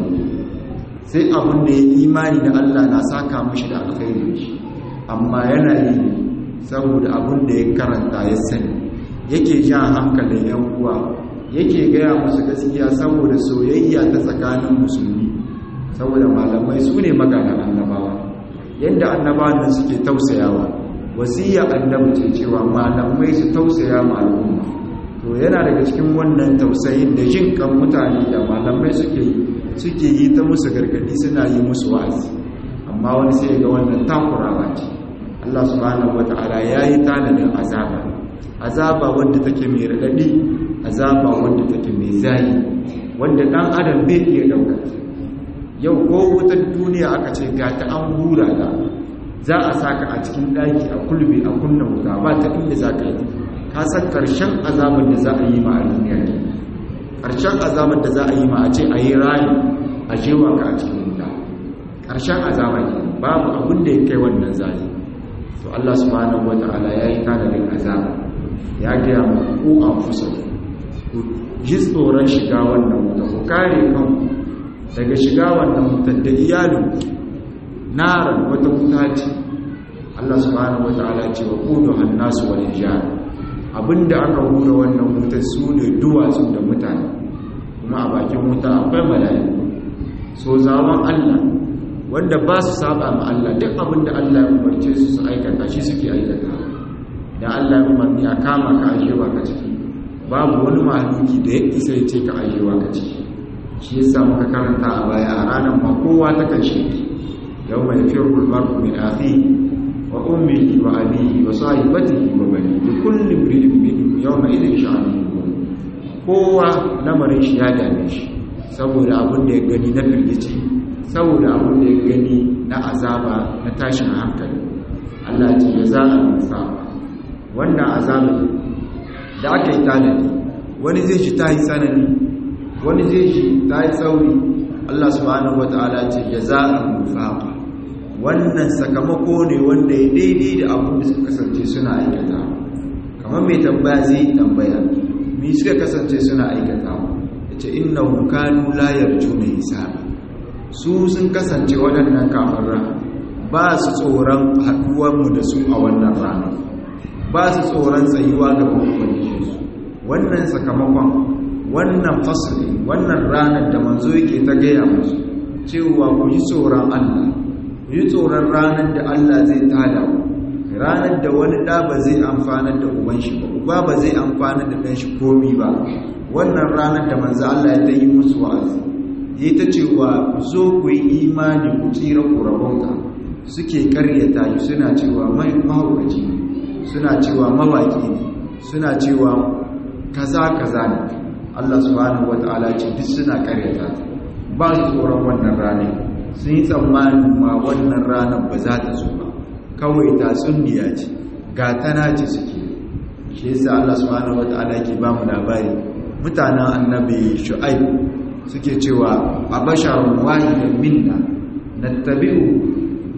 sai abin da ya imani da Allah na saka mashi da alkhairi shi amma yana yi saboda abin da ya karanta ya sani yake jan hankalin yan uwa yake gaya musu gaskiya saboda soyayya ta tsakanin musulmi saboda malamai su ne maganan annabawa yadda annabawan nan suke tausayawa wasiya annabi ce cewa malamai su tausaya ma al'umma to yana daga cikin wannan tausayin da jin kan mutane da malamai suke yi suke yi ta musu gargadi suna yi musu wa'azi amma wani sai ga wannan takurawa ce Allah subhanahu wata'ala yayi tanadin azaba azaba wanda take mai radadi azaba wanda take mai zayi wanda dan adam bai iya dauka yau ko wutar duniya aka ce ga ta an hura ta za a saka a cikin daki a kulbe a kunna wuta ba ta inda za ka yi ka san karshen azabar da za a yi ma a duniya ne karshen azabar da za a yi ma a ce a yi rayu a jewa ka a cikin wuta karshen azaba ne babu abin da ya kai wannan zali to Allah subhanahu wata'ala ya yi tanadin azaba ya gaya ma ku a fusa ku ji tsoron shiga wannan wuta ku kare kanku daga shiga wannan wutar da iyalin naran wata wuta ce Allah subhanahu wata'ala ce wa kudu hannasu wal hijab abinda aka hura wannan wuta su ne duwatsu da mutane kuma a bakin wuta akwai mala'iku so zaman Allah wanda ba su saba ma Allah duk abinda Allah ya umarce su su aikata shi suke aikata da Allah ya umarni a kama ka ajewa ka ciki babu wani mahaluki da ya isa ya ce ka ajewa ka ciki shi yasa muka karanta a baya a ranar ma kowa ta kashe yau mai firul mar'u min akhihi wa ummihi wa abihi wa sahibatihi wa bani bi kulli imrin minhum yawma idhin sha'anun kowa lamarin shi ya dame shi saboda abin da ya gani na firgici saboda abin da ya gani na azaba na tashin hankali Allah ce ya za a nufa wannan azaba da aka yi tanadi wani zai shi ta yi tsanani wani zai shi ta yi tsauri Allah subhanahu wa ta'ala ce ya za a nufa wannan sakamako ne wanda ya daidai da abin da suka kasance suna aikata kamar mai tambaya zai tambaya mi suka kasance suna aikata ya ce inna hukanu layar juna hisabi su sun kasance waɗannan kamarra ba su tsoron haɗuwarmu da su a wannan rana ba su tsoron tsayuwa ga su wannan sakamakon wannan fasali wannan ranar da manzo yake ta gaya musu cewa ku yi tsoron allah ku yi tsoron ranar da Allah zai tada ku ranar da wani ɗa ba zai amfanar da uban shi ba uba ba zai amfanar da ɗan shi komi ba wannan ranar da manzo Allah ya ta yi musu wa'azi yi ta cewa ku zo ku yi imani ku tsira ku rabauta suke karyata yi suna cewa mai mahaukaci ne suna cewa mawaki ne suna cewa kaza kaza ne Allah subhanahu wata'ala ce duk suna karyata ba su tsoron wannan ranar sun yi tsammanin ma wannan ranar ba za ta zo ba kawai tatsuniya ce gatana ce suke shi yasa Allah subhanahu wata'ala ke ba mu labari mutanen annabi shu'aib suke cewa a basharun wahidan minna nattabi'u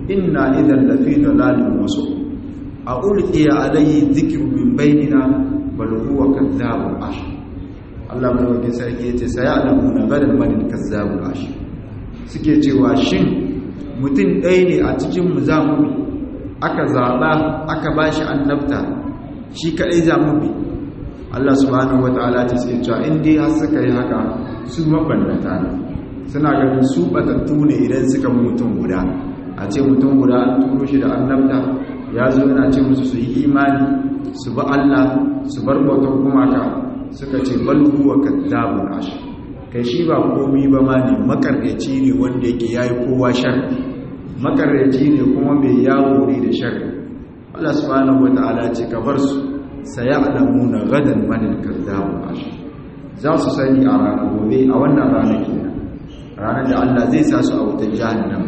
inna idan lafi dalalin wasu a ulqiya alayhi dhikru min bainina bal huwa kadzabun ashir Allah madaukakin sarki yace sayalamuna gadan manil kadzabun ashir suke cewa shin mutum ɗaya ne a cikin mu za mu bi aka zaɓa aka bashi annabta shi kaɗai za mu bi Allah subhanahu wataala ta ce cewa in dai har suka yi haka su mabannata ne suna ganin su batattu ne idan suka mutum guda a ce mutum guda an turo shi da annabta ya zo yana ce musu su yi imani su bi Allah su bar bautar gumaka suka ce bal huwa kadzabun ashir kai shi ba komi ba ma ne makaryaci ne wanda yake yayi kowa shar makaryaci ne kuma mai yawo ne da shar Allah subhanahu wataala ce ka bar su sayalamuna gadan manil kadzabun ashir za su sani a ranar gobe a wannan ranar kenan ranar da Allah zai sa su a wutar jahannam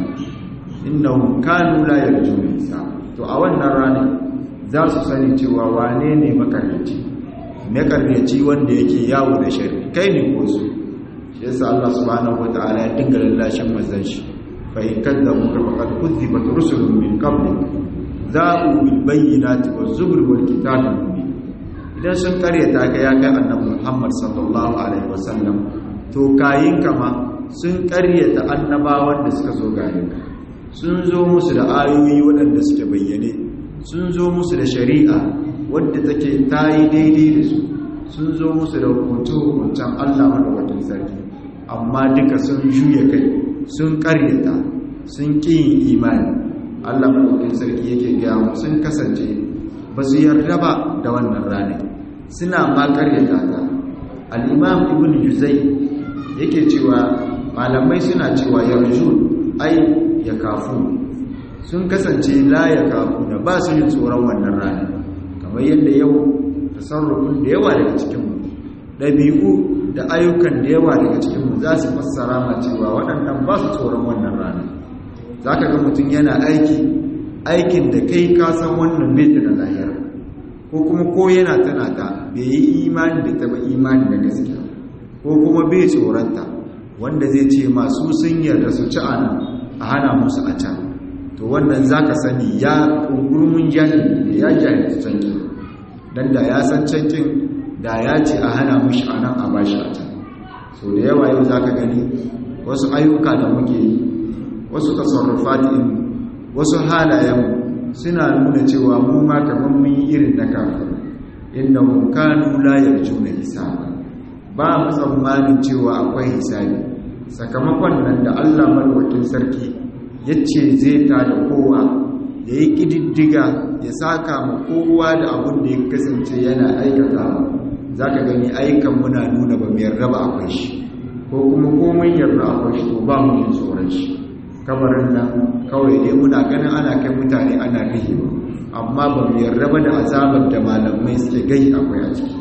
innahum kanu la yarjuna hisab to a wannan ranar za su sani cewa wane ne makaryaci makaryaci wanda yake yawo da shari kai ne ko su shi yasa Allah subhanahu wataala ya dinga lallashin manzon shi fa in kadzabu ka faqad kuzzibat rusulun min qablik za'u bil bayyinati waz zubur wal kitabil mubin idan sun karyata ka ya kai annabi Muhammad sallallahu alaihi wasallam to kayin kama sun karyata annabawan da suka zo gare ka sun zo musu da ayoyi waɗanda suke bayyane sun zo musu da shari'a wadda take ta yi daidai da su sun zo musu da hukunce-hukuncen Allah madawacin sarki amma duka sun juya kai sun karyata sun ƙi yin imani Allah madawacin sarki yake gaya mu sun kasance ba su yarda ba da wannan ranar suna ma karyata ta al-imam ibn juzai yake cewa malamai suna cewa yarjun ai ya kafu sun kasance la ya kafu da ba su yin tsoron wannan rana kamar yadda yau tasarrufin da yawa daga cikinmu ɗabi'u da ayyukan da yawa daga cikinmu za su fassara ma cewa waɗannan ba su tsoron wannan rana za ka ga mutum yana aiki aikin da kai ka san wannan bai da lahira ko kuma ko yana tana ta bai yi imani da taɓa imani da gaskiya ko kuma bai tsoronta wanda zai ce masu sun yarda su ci ana a hana musu a can to wannan za ka sani ya ƙungurmin jahili ya jahilci cankin don da ya san cankin da ya ce a hana mushi a nan a bashi a can so da yawa yau za ka gani wasu ayyuka da muke yi wasu tasarrufatin wasu halayen suna nuna cewa mu ma kamar mun yi irin na kafin inda mun kanu layar juna hisaba ba mu tsammanin cewa akwai hisabi sakamakon nan da Allah malwakin sarki ya ce zai ta da kowa ya yi ƙididdiga ya saka ma kowa da abin da ya kasance yana aikata za ka gani aikan muna nuna ba mai raba akwai shi ko kuma komai yarda akwai shi to ba mu yin tsoron shi kamarin nan kawai dai muna ganin ana kai mutane ana rihewa amma ba mu yarda ba da azabar da malamai suke gai akwai a ciki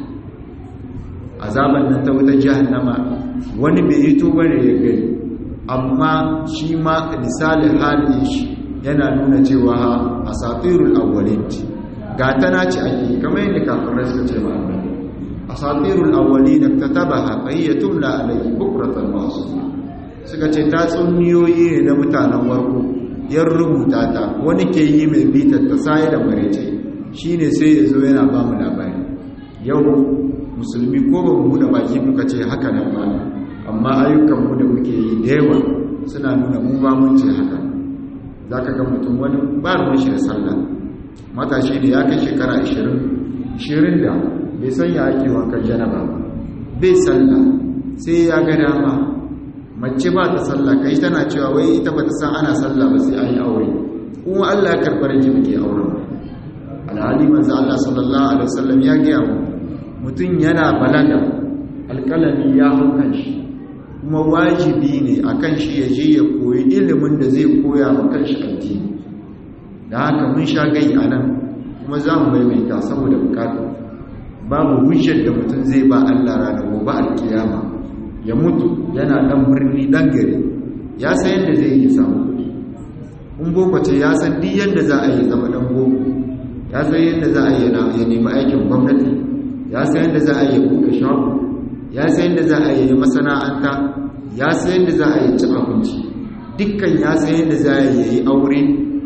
azaban nan ta wuta jahannama wani bai yi to bane ya gani amma shi ma misalin halin shi yana nuna cewa asatirul awwalin ga tana ci ake kamar yadda kafirai suka ce ma annabi asatirul awwalin katabaha fayyatun la alayhi bukratan wa asla suka ce ta tsunniyoyi ne na mutanen warko yan rubuta ta wani ke yi mai bitar ta sai da marece shine sai ya zo yana ba mu labari yau musulmi ko ba mu buɗe baki muka ce haka nan ba amma ayyukanmu da muke yi da yawa suna nuna mu ba mun ce haka za ka ga mutum wani ba ruwan shi da sallah matashi da ya kai shekara 20 20 da bai san ya ake wankan janaba ba bai sallah sai ya ga dama mace ba ta sallah kai tana cewa wai ita ba ta san ana sallah ba sai an yi aure kuma Allah ya karɓar ki muke auren alhali manzo Allah sallallahu alaihi wasallam ya gaya mu mutum yana balaga alƙalami ya hau kan shi kuma wajibi ne a kan shi ya je ya koyi ilimin da zai koya wa kan shi addini da haka mun sha gai a nan kuma za mu maimaita saboda bukatu babu hujjar da mutum zai ba Allah rana gobe alkiyama ya mutu yana dan birni dan gari ya san yadda zai yi samu kuɗi in boko ce ya san duk yadda za a yi zama dan boko ya san yadda za a yi ya nemi aikin gwamnati ya san yadda za a yi buɗe shago ya san yadda za a yi masana'anta ya san yadda za a yi ci abinci dukkan ya san yadda za a yi aure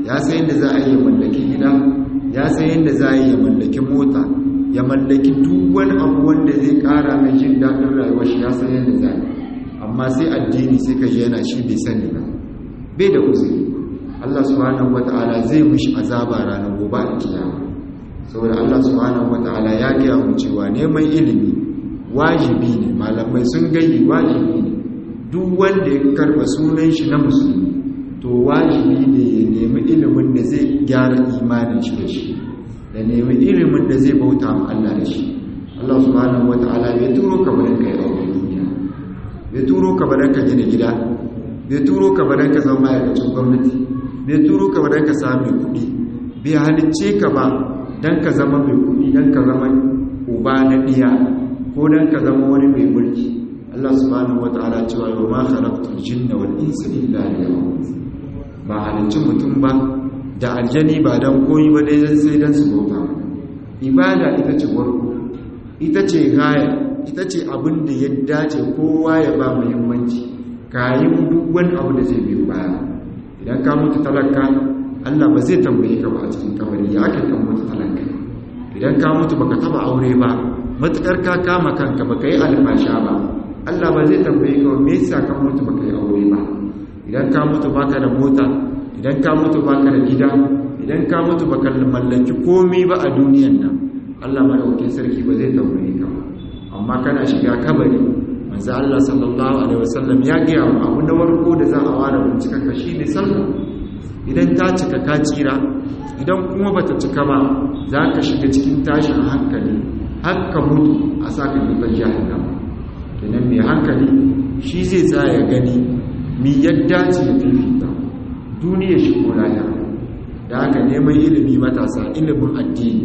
ya san yadda za a yi mallaki gida ya san yadda za a yi mallaki mota ya mallaki duk wani abu wanda zai kara mai jin daɗin rayuwar shi ya san yadda za amma sai addini sai ka ji yana shi bai sani ba bai da uzuri Allah subhanahu wata'ala zai mishi azaba ranar gobe a kiyama saboda Allah subhanahu wata'ala ya gaya mu cewa neman ilimi wajibi ne malamai sun gayi wajibi ne duk wanda ya karba sunan shi na musulmi to wajibi ne ya nemi ilimin da zai gyara imanin shi da shi da nemi ilimin da zai bauta ma Allah da shi Allah subhanahu wata'ala bai turo ka bane kai aure duniya bai turo ka bane ka gina gida bai turo ka bane ka zama ma'aikacin gwamnati bai turo ka bane ka sami kuɗi bai halicce ka ba dan ka zama mai kuɗi dan ka zama uba na diya ko dan ka zama wani mai mulki Allah subhanahu wata'ala cewa yau ma khalaqtul jinna wal insa illa liya'budun ba halicci mutum ba da aljani ba dan koyi ba dai sai dan su bauta ibada ita ce warko ita ce gaya ita ce abin da ya dace kowa ya ba muhimmanci kayin duk wani abu da zai biyo baya idan ka mutu talaka Allah ba zai tambaye ka ba a cikin kabari ya aka kan mutu talaka idan ka mutu baka taba aure ba matukar ka kama kanka baka yi alfasha ba Allah ba zai tambaye ka me yasa ka mutu baka yi aure ba idan ka mutu baka da mota idan ka mutu baka da gida idan ka mutu baka mallaki komai ba a duniyan nan Allah madaukakin sarki ba zai tambaye ka ba amma kana shiga kabari manzo Allah sallallahu alaihi wasallam ya ga mu abu na warko da za a ware bincika ka shine sallah idan ta cika ka tsira idan kuma bata cika ba za ka shiga cikin tashin hankali har ka mutu a saka dukan jahannama kenan mai hankali shi zai tsaya gani mi yadda ce ya fifita duniya shi ko lahira da haka neman ilimi matasa ilimin addini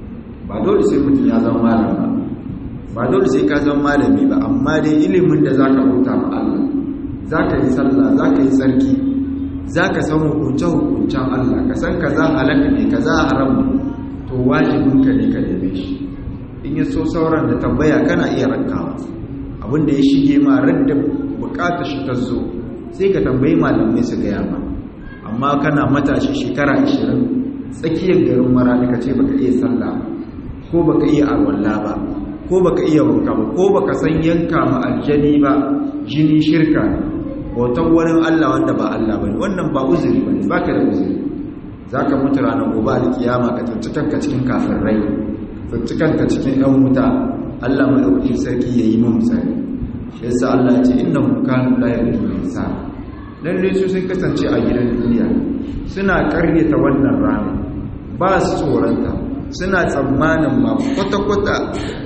ba dole sai mutum ya zama malam ba ba dole sai ka zama malami ba amma dai ilimin da zaka bauta ma Allah zaka yi sallah zaka yi sarki zaka san hukunce hukuncen Allah ka san kaza halaka ne kaza haram ne to wajibin ka ne ka neme shi in ya so sauran da tambaya kana iya rankawa abinda ya shige ma radda bukatar shi ta zo sai ka tambayi malamai su gaya ma amma kana matashi shekara 20 tsakiyar garin marani ka ce baka iya sallah ko baka iya arwalla ba ko baka iya wanka ba ko baka san yanka ma aljani ba jini shirka ne bautan wani Allah wanda ba Allah bane wannan ba uzuri bane baka da uzuri zaka mutu ranar gobe alkiyama ka tantance kanka cikin kafirai tantance kanka cikin yan wuta Allah madaukakin sarki yayi mu misali shi yasa Allah ya ce innahum kanu la yarjuna insan lalle su sun kasance a gidan duniya suna karyata wannan rana ba su tsoranta suna tsammanin ma kwata-kwata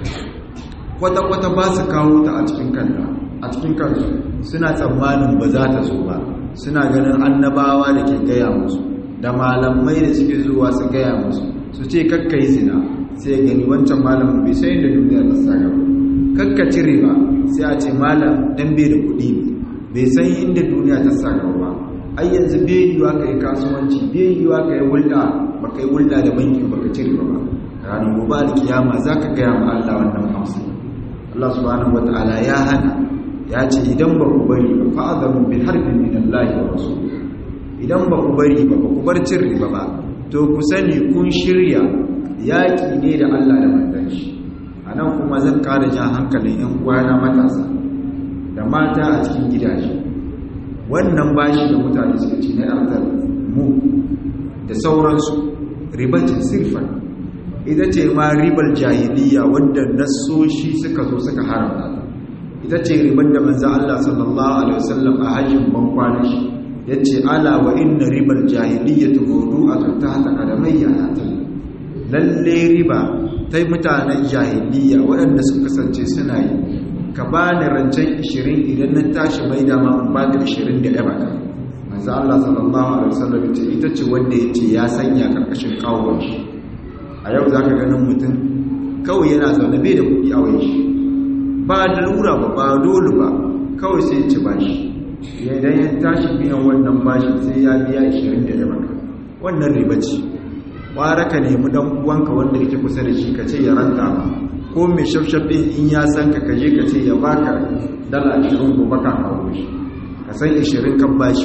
kwata-kwata ba su kawo ta a cikin kanta a cikin kansu suna tsammanin ba za ta zo ba suna ganin annabawa da ke gaya musu da malamai da suke zuwa su gaya musu su ce kakka yi zina sai gani wancan malamin bai sai da duniya ta sa gaba kakka cire ba sai a ce malam dan bai da kuɗi ne bai san inda duniya ta sa gaba ba ai yanzu bai yiwa ka yi kasuwanci bai yiwa ka yi hulɗa ba ka yi hulɗa da banki ba ka cire ba ranar gobe alkiyama za ka gaya ma Allah wannan amsa Allah subhanahu wa ta'ala ya hana ya ce idan ba ku bari ba fa'adamu bin harbin min Allah wa rasul idan ba ku bari ba ba ku bar cin riba ba to ku sani kun shirya yaƙi ne da Allah da manzon shi anan kuma zan ƙara jan hankalin ƴan uwana matasa da mata a cikin gidaje wannan bashi da mutane suka ci na yarda mu da sauransu ribatin sirfan ita ce ma ribar jahiliya wanda nassoshi suka zo suka haramta ta ita ce ribar da manzo Allah sallallahu alaihi wasallam a hajjin bankwana shi yace ala wa inna ribar jahiliyatu mawdu'atun tahta qadamayya hatin lalle riba tai mutanen jahiliya waɗanda suka kasance suna yi ka bani rancen 20 idan na tashi mai da ma in baka 20 da yaba ka manzo Allah sallallahu alaihi wasallam yace ita ce wanda yace ya sanya karkashin kawon shi a yau zaka ganin mutum kawai yana zaune bai da kuɗi a wai shi ba da lura ba ba dole ba kawai sai ci bashi idan ya tashi biyan wannan bashi sai ya biya 20 da yaba ka wannan riba ce kwara ka nemi dan uwanka wanda yake kusa da shi ka ce ya ranta ba ko mai shafshaf din in ya san ka kaje ka ce ya baka dala 20 gobe ka kawo shi ka san 20 kan bashi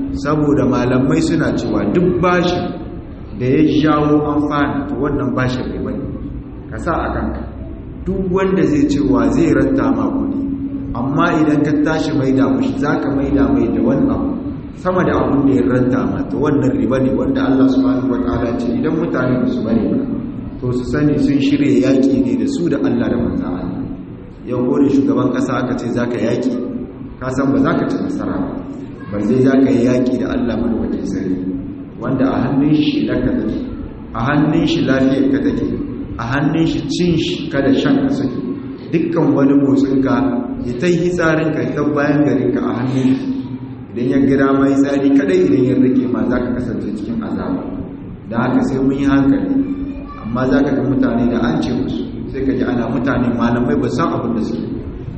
saboda malamai suna cewa duk bashin da ya jawo amfani to wannan bashin riba ne ka sa a kanka duk wanda zai cewa zai ranta ma kuɗi amma idan ka tashi maida mushi za ka maida mai da wani abu sama da abun da ya ranta ma to wannan riba ne wanda Allah subhanahu wataala ce idan mutane ba su bari ba to su sani sun shirya yaƙi ne da su da Allah da manzan Allah yau ko da shugaban ƙasa aka ce za ka yaƙi ka san ba za ka ci nasara ba ba zai za ka yi yaƙi da Allah malwakin sari wanda a hannun shi laka take a hannun shi lafiyar ka take a hannun shi cin shi kada shan ka suke dukkan wani motsinka ya ta yi tsarinka ya ta bayan garinka a hannun shi idan ya gira mai tsari kadai idan ya rike ma za ka kasance cikin azaba da haka sai mun yi hankali amma za ka ga mutane da an ce musu sai ka ji ana mutane malamai ba san abin da suke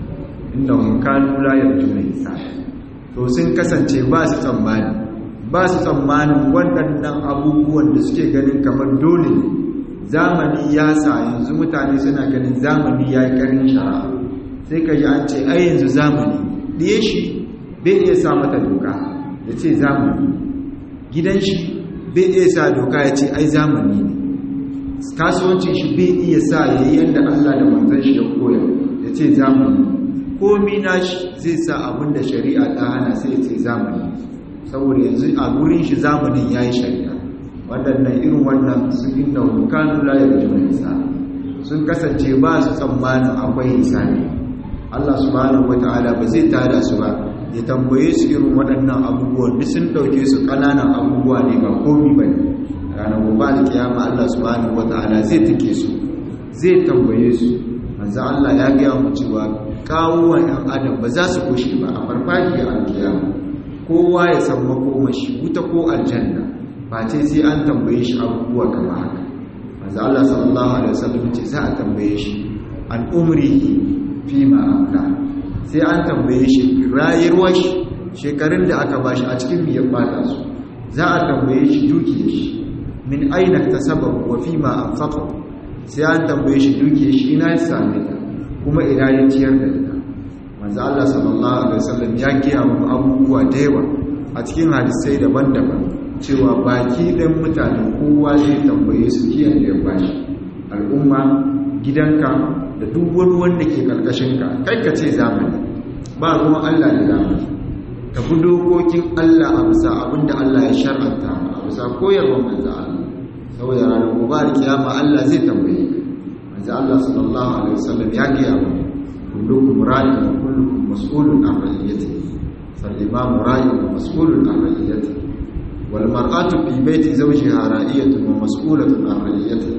inda kanu la yarjuna isa to sun kasance ba su tsammani ba su tsammanin waɗannan abubuwan da suke ganin kamar dole ne zamani ya sa yanzu mutane suna ganin zamani ya yi ƙarin shara sai ka ji an ce ai yanzu zamani ɗaya shi bai iya sa mata doka ya ce zamani gidan shi bai iya sa doka ya ce ai zamani ne kasuwancin shi bai iya sa ya yi yadda Allah da manzan shi ya koya ya ce zamani komi na shi zai sa abin da shari'a ta hana sai ya ce zamani saboda yanzu a gurin shi zamanin ya yi shari'a waɗannan irin wannan su inda hukanu layar jima'a sun kasance ba su tsammanin akwai hisani Allah subhanahu wata'ala ba zai tada su ba ya tambaye su irin waɗannan abubuwan duk sun ɗauke su ƙananan abubuwa ne ba komi ba ne ranar gobe da kiyama Allah subhanahu wata'ala zai take su zai tambaye su manzo Allah ya gaya mu cewa kawuwan ɗan adam ba za su kushe ba a farfajiyar alkiyama kowa ya san makomashi wuta ko aljanna ba ce sai an tambaye shi abubuwa kamar haka manzo Allah sallallahu alaihi wasallam ce za a tambaye shi an umrihi fi ma amla sai an tambaye shi rayuwar shi shekarun da aka bashi a cikin biyar bata su za a tambaye shi dukiyar shi min aina tasabbabu wa fi ma anfaqa sai an tambaye shi dukiyar shi ina ya same ta kuma ina ya ciyar da ita manzo Allah sallallahu alaihi wasallam ya kiya mu abubuwa da yawa a cikin hadisai daban-daban cewa baki ɗan mutane kowa zai tambaye su kiyan da ya bashi al'umma gidanka da duk wani wanda ke karkashinka kai ka ce zamani ba ruwan Allah da zamani ka bi dokokin Allah a bisa abinda Allah ya shar'anta a bisa koyarwar manzo Allah saboda ranar gobe da kiyama Allah zai tambaye ka manzo Allah sallallahu alaihi wasallam ya gaya mu kullukum ra'in wa kullukum mas'ulun an ra'iyatihi fal imamu ra'in wa mas'ulun an ra'iyatihi wal mar'atu fi baiti zawjiha ra'iyatun wa mas'ulatun an ra'iyatihi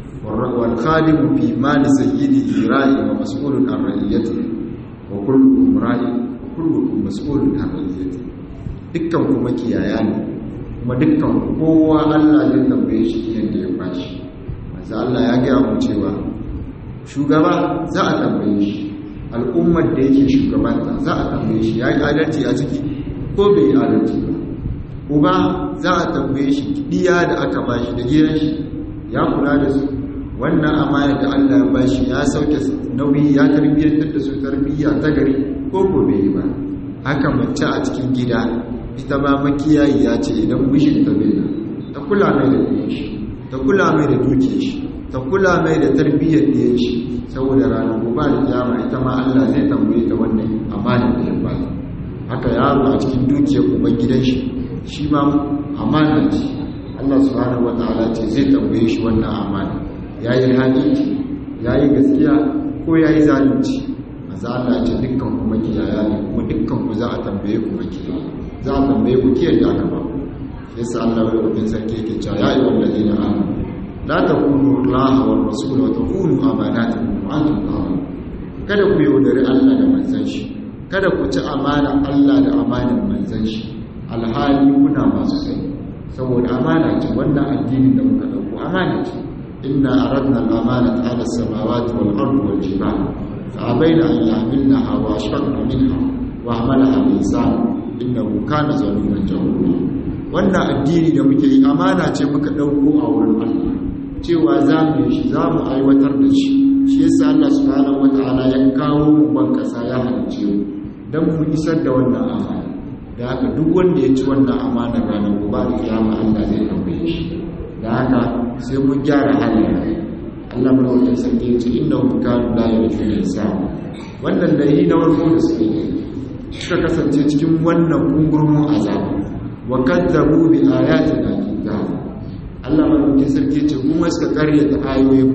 wal khadimu fi mali sayyidihi ra'in wa mas'ulun an ra'iyatihi wa kullukum ra'in wa kullukum mas'ulun an ra'iyatihi dukkan kuma kiyaya ne kuma dukkan kowa Allah zai tambaye shi yadda ya bashi manzo Allah ya gaya mu cewa shugaba za a tambaye shi al'ummar da yake shugabanta za a tambaye shi ya yi adalci a ciki ko bai yi adalci ba uba za a tambaye shi diya da aka bashi da gidan shi ya kula da su wannan amana da Allah ya bashi ya sauke nauyi ya tarbiyyantar da su tarbiyya ta gari ko ko bai yi ba haka mace a cikin gida ita ba makiyayi ya ce idan mijinta bai da ta kula mai da ɗiyan shi ta kula mai da dukiyar shi ta kula mai da tarbiyyar ɗiyan shi saboda ranar gobe da kiyama ita ma Allah zai tambaye ta wannan amanar da ya ba haka yaro a cikin dukiyar uban gidan shi shi ma amana ce Allah subhanahu wataala ce zai tambaye shi wannan amana yayi hadisi yayi gaskiya ko yayi zalunci manzo Allah ce dukkan ku makiyaya ne kuma dukkan ku za a tambaye ku makiyaya za a tambaye ku kiyar da aka ba yasa Allah ya rubin sarki yake cewa ya ayyuhal ladina amanu la takunu Allah wa rasul wa takunu amanatukum wa antum ta'lamun kada ku yaudari Allah da manzon shi kada ku ci amana Allah da amanar manzon shi alhali kuna masu sani saboda amana ce wannan addinin da muka dauko amana ce inna aradna al-amanata 'ala as-samawati wal ardi wal jibali fa abaina an yahmilnaha wa ashfaqna minha wa hamalaha al-insan innahu kana zaluman jahula wannan addini da muke yi amana ce muka dauko a wurin Allah cewa za mu yi shi za mu aiwatar da shi shi yasa Allah subhanahu wataala ya kawo mu ban kasa ya halice mu dan mu isar da wannan amana da haka duk wanda ya ci wannan amanar ranar gobe da kiyama Allah zai tambaye shi da haka sai mun gyara halin Allah mana wata sarki ya ce inna hum kanu la yarjuna hisab wannan da yi na warko da suke yi suka kasance cikin wannan kungurmin azaba wa kadzabu bi ayatina kitab Allah mana wata sarki ya ce kuma suka karyata ayoyin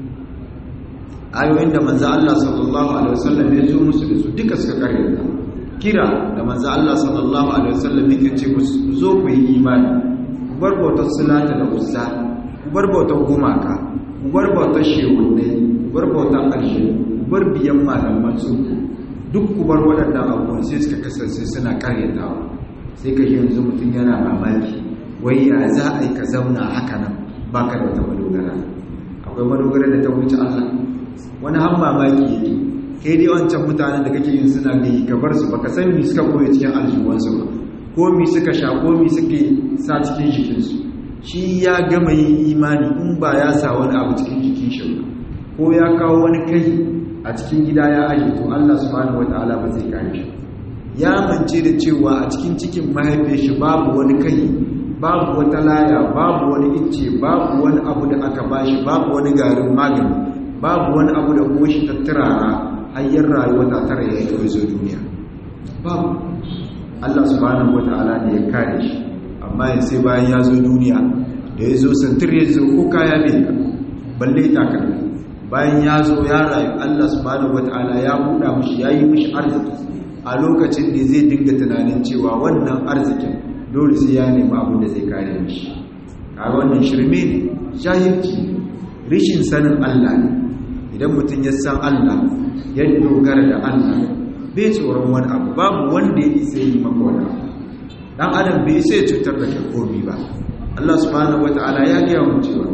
ayoyin da manzo Allah sallallahu alaihi wasallam ya zo musu da su duka suka karyata kira da manzo Allah sallallahu alaihi wasallam yake ce musu zo ku yi imani ku bar bautar sulata da ussa ku bar bautar gumaka ku bar bautar shehunne ku bar bautar ƙarshe ku bar biyan malaman su duk ku bar waɗannan abubuwan sai suka kasance suna karyatawa sai ka yi yanzu mutum yana mamaki wai ya za a yi ka zauna haka nan ba ka da wata madogara akwai madogara da ta wuce Allah wani han mamaki yake kai dai wancan mutanen da kake yin suna bi ka bar su baka san mi suka koya cikin aljiwansu ba ko mi suka sha ko mi suke sa cikin jikinsu shi ya gama yin imani in ba ya sa wani abu cikin jikin shi ba ko ya kawo wani kai a cikin gida ya aje to Allah subhanahu wataala ba zai kare shi ya mance da cewa a cikin cikin mahaifiyar shi babu wani kai babu wata laya babu wani icce babu wani abu da aka bashi babu wani garin magani babu wani abu da goshi tattarara hanyar rayuwa ta tara ya yi zo duniya babu Allah subhanahu wata'ala ne ya kare shi amma ya sai bayan ya zo duniya da ya zo santir ya zo ko kaya ne balle takalmi bayan ya zo ya rayu Allah subhanahu wata'ala ya buɗa mishi ya yi mishi arziki a lokacin da zai dinga tunanin cewa wannan arzikin dole sai ya nemi abin da zai kare mishi a wannan shirme ne jahilci ne rishin sanin Allah ne idan mutum ya san Allah ya dogara da Allah bai tsoron wani abu babu wanda ya isa yi maka wani abu dan adam bai isa ya cutar da kai komi ba Allah subhanahu wataala ya gaya mu cewa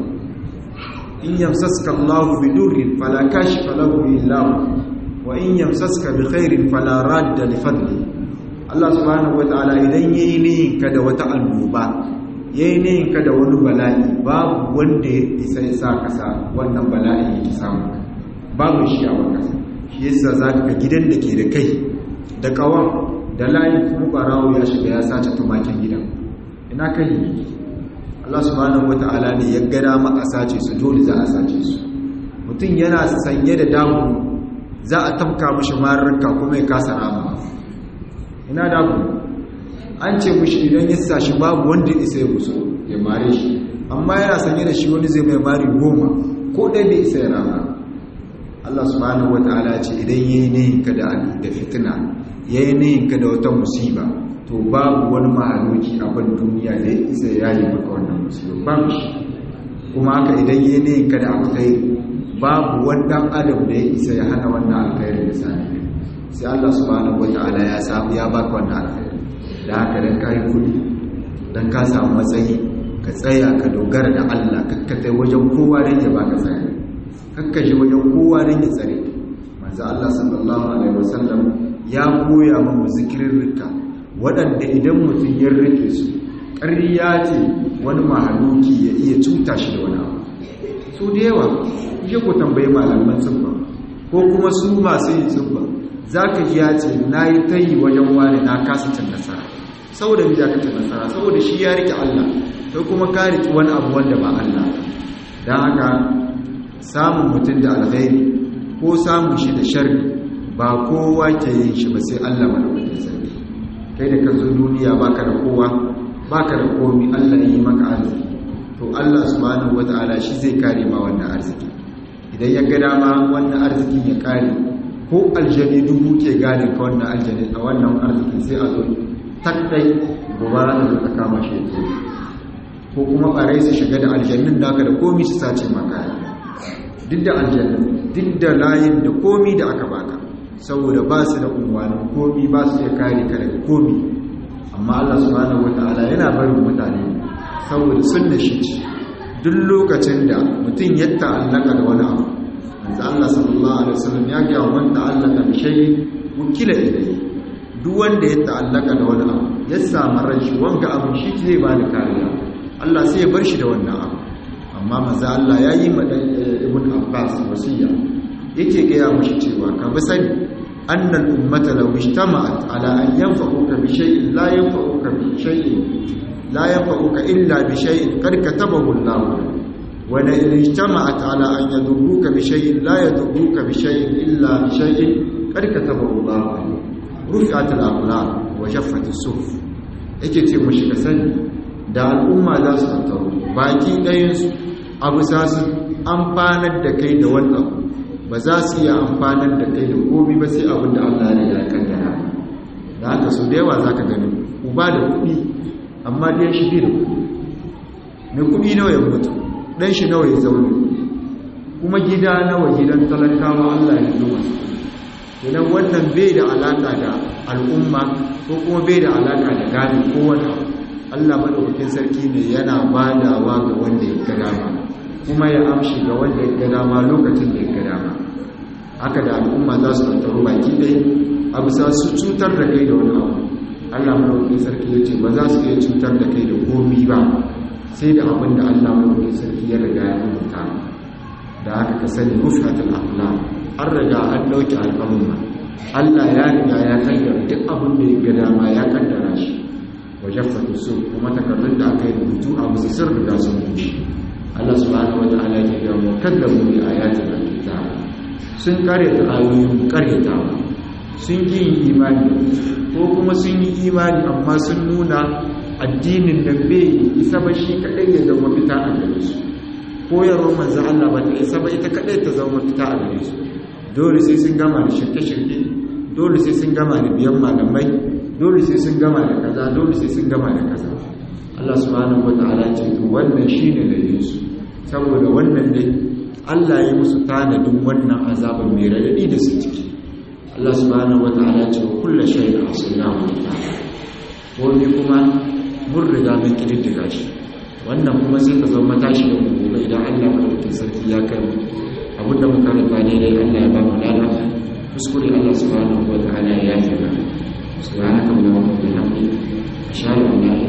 in yamsaska Allahu bi durrin fala kashifa lahu illa hu wa in yamsaska bi khairin fala radda li fadli Allah subhanahu wataala idan yayi niyin ka da wata annoba yayi niyin ka da wani bala'i babu wanda ya isa ya sa kasa wannan bala'i ya samu babu shi a wannan shi yasa za ka gidan da ke da kai da kawan da layin kuma barawo ya shiga ya sace tumakin gidan ina kai Allah subhanahu wata'ala ne ya gada maka sace su dole za a sace su mutum yana sanye da damu za a tamka mishi mararka kuma ya kasa rama ina damu an ce mishi idan ya sa shi babu wanda isa ya musu ya mare shi amma yana sanye da shi wani zai mai mari goma ko ɗaya bai isa ya rama Allah subhanahu wata'ala ce idan yayi nihin ka da da fitina yayi nihin ka da wata musiba to babu wani mahaluki a ban duniya da isa yayi maka wannan musiba babu shi kuma haka idan yayi nihin ka da alkhairi babu wani dan adam da ya isa ya hana wannan alkhairi da sani sai Allah subhanahu wata'ala ya samu ya baka wannan alkhairi da haka dan kai kudi dan ka samu matsayi ka tsaya ka dogara da Allah kakkatai wajen kowa dan ya baka tsaya kakkaje wajen kowa don ya tsare manzo Allah sallallahu alaihi wasallam ya koya mu zikirin rika waɗanda idan mutum ya rike su ƙarya ce wani mahaluki ya iya cuta shi da wani abu su da yawa ya ku tambayi malaman tsubba ko kuma su masu yin tsubba za ka ji ya ce na yi tayi wajen wani na kasa cin nasara saboda mu ka cin nasara saboda shi ya rike Allah sai kuma ka rike wani abu wanda ba Allah don haka samun mutum da alkhairi ko samun shi da sharri ba kowa ke yin shi ba sai Allah madaukakin sarki kai da ka zo duniya baka da kowa baka da komi Allah yi maka arziki to Allah subhanahu wataala shi zai kare ma wannan arziki idan ya ga dama wannan arzikin ya kare ko aljani dubu ke gane ka wannan aljani a wannan arzikin sai a zo taddai gobara da ta kama shi ko kuma ɓarai su shiga da aljannin da aka da komi su sace maka duk da aljanna duk da layin da komi da aka baka saboda ba su da unwanin komi ba su iya kare ka daga komi amma Allah subhanahu wataala yana barin mutane saboda sunna shi ce duk lokacin da mutum ya ta'allaka da wani abu manzo Allah sallallahu alaihi wasallam ya ga man ta'allaka bi shay'in wukila ilayhi duk wanda ya ta'allaka da wani abu ya samu rashi wanga abin shi zai ba da kariya Allah sai ya bar shi da wannan abu amma maza Allah ya yi ma ibn Abbas wasiya yake gaya mashi cewa ka bi sani أن الأمة لو اجتمعت على أن ينفعوك بشيء لا ينفعوك بشيء لا ينفعوك إلا بشيء قد كتبه الله ولئن اجتمعت على أن يضروك بشيء لا يضروك بشيء إلا بشيء قد كتبه الله رفعت الأقلام وجفت الصحف yake ce mu shiga sani da al'umma za su tattaro baki ɗayansu abu za su amfanar da kai da wannan ba za su iya amfanar da kai da komi ba sai abin da Allah ya kaddara da haka su da yawa za ka gani uba da kuɗi amma ɗan shi da kuɗi mai kuɗi nawa ya mutu ɗan shi nawa ya zaune kuma gida nawa gidan talakawa Allah ya zuwa idan wannan bai da alaƙa da al'umma ko kuma bai da alaƙa da gani ko wani Allah maɗaukakin sarki ne yana badawa ga wanda ya ga dama kuma ya amshi ga wanda ya ga dama lokacin da ya ga dama haka da al'umma za su tattaru baki ɗai a bisa su cutar da kai da wani abu Allah maɗaukakin sarki ya ce ba za su iya cutar da kai da komi ba sai da abin da Allah maɗaukakin sarki ya riga ya rubuta da haka ka sani rufatul aqlam an riga an ɗauki al'amma Allah ya riga ya kaddara duk abin da ya ga dama ya kaddara shi wajaffatu su kuma takardun da aka yi rubutu a musu sun riga sun bushe Allah subhanahu wataala ya ga mu kaddamu bi ayatin alkitab sun karyata ayoyin karyatawa sun yi imani ko kuma sun yi imani amma sun nuna addinin da bai isa ba shi kadai ya zama fita a gare su koyarwar manzan Allah ba ta isa ba ita kadai ta zama fita a gare su dole sai sun gama da shirke-shirke dole sai sun gama da biyan malamai dole sai sun gama da kaza dole sai sun gama da kaza Allah subhanahu wata'ala ce to wannan shine dalilin su saboda wannan dai Allah ya musu tanadin wannan azaban mai radadi da su ciki Allah subhanahu wata'ala ce kullu shay'in asnahu ko ne kuma mun riga mun kididdiga shi wannan kuma sai ka zama matashi da gobe idan Allah madaukakin sarki ya kai mu abinda muka rufa ne dai Allah ya ba mu lada kuskure Allah subhanahu wa ta'ala ya yi mana subhanaka allahumma wa bihamdika ashhadu an la ilaha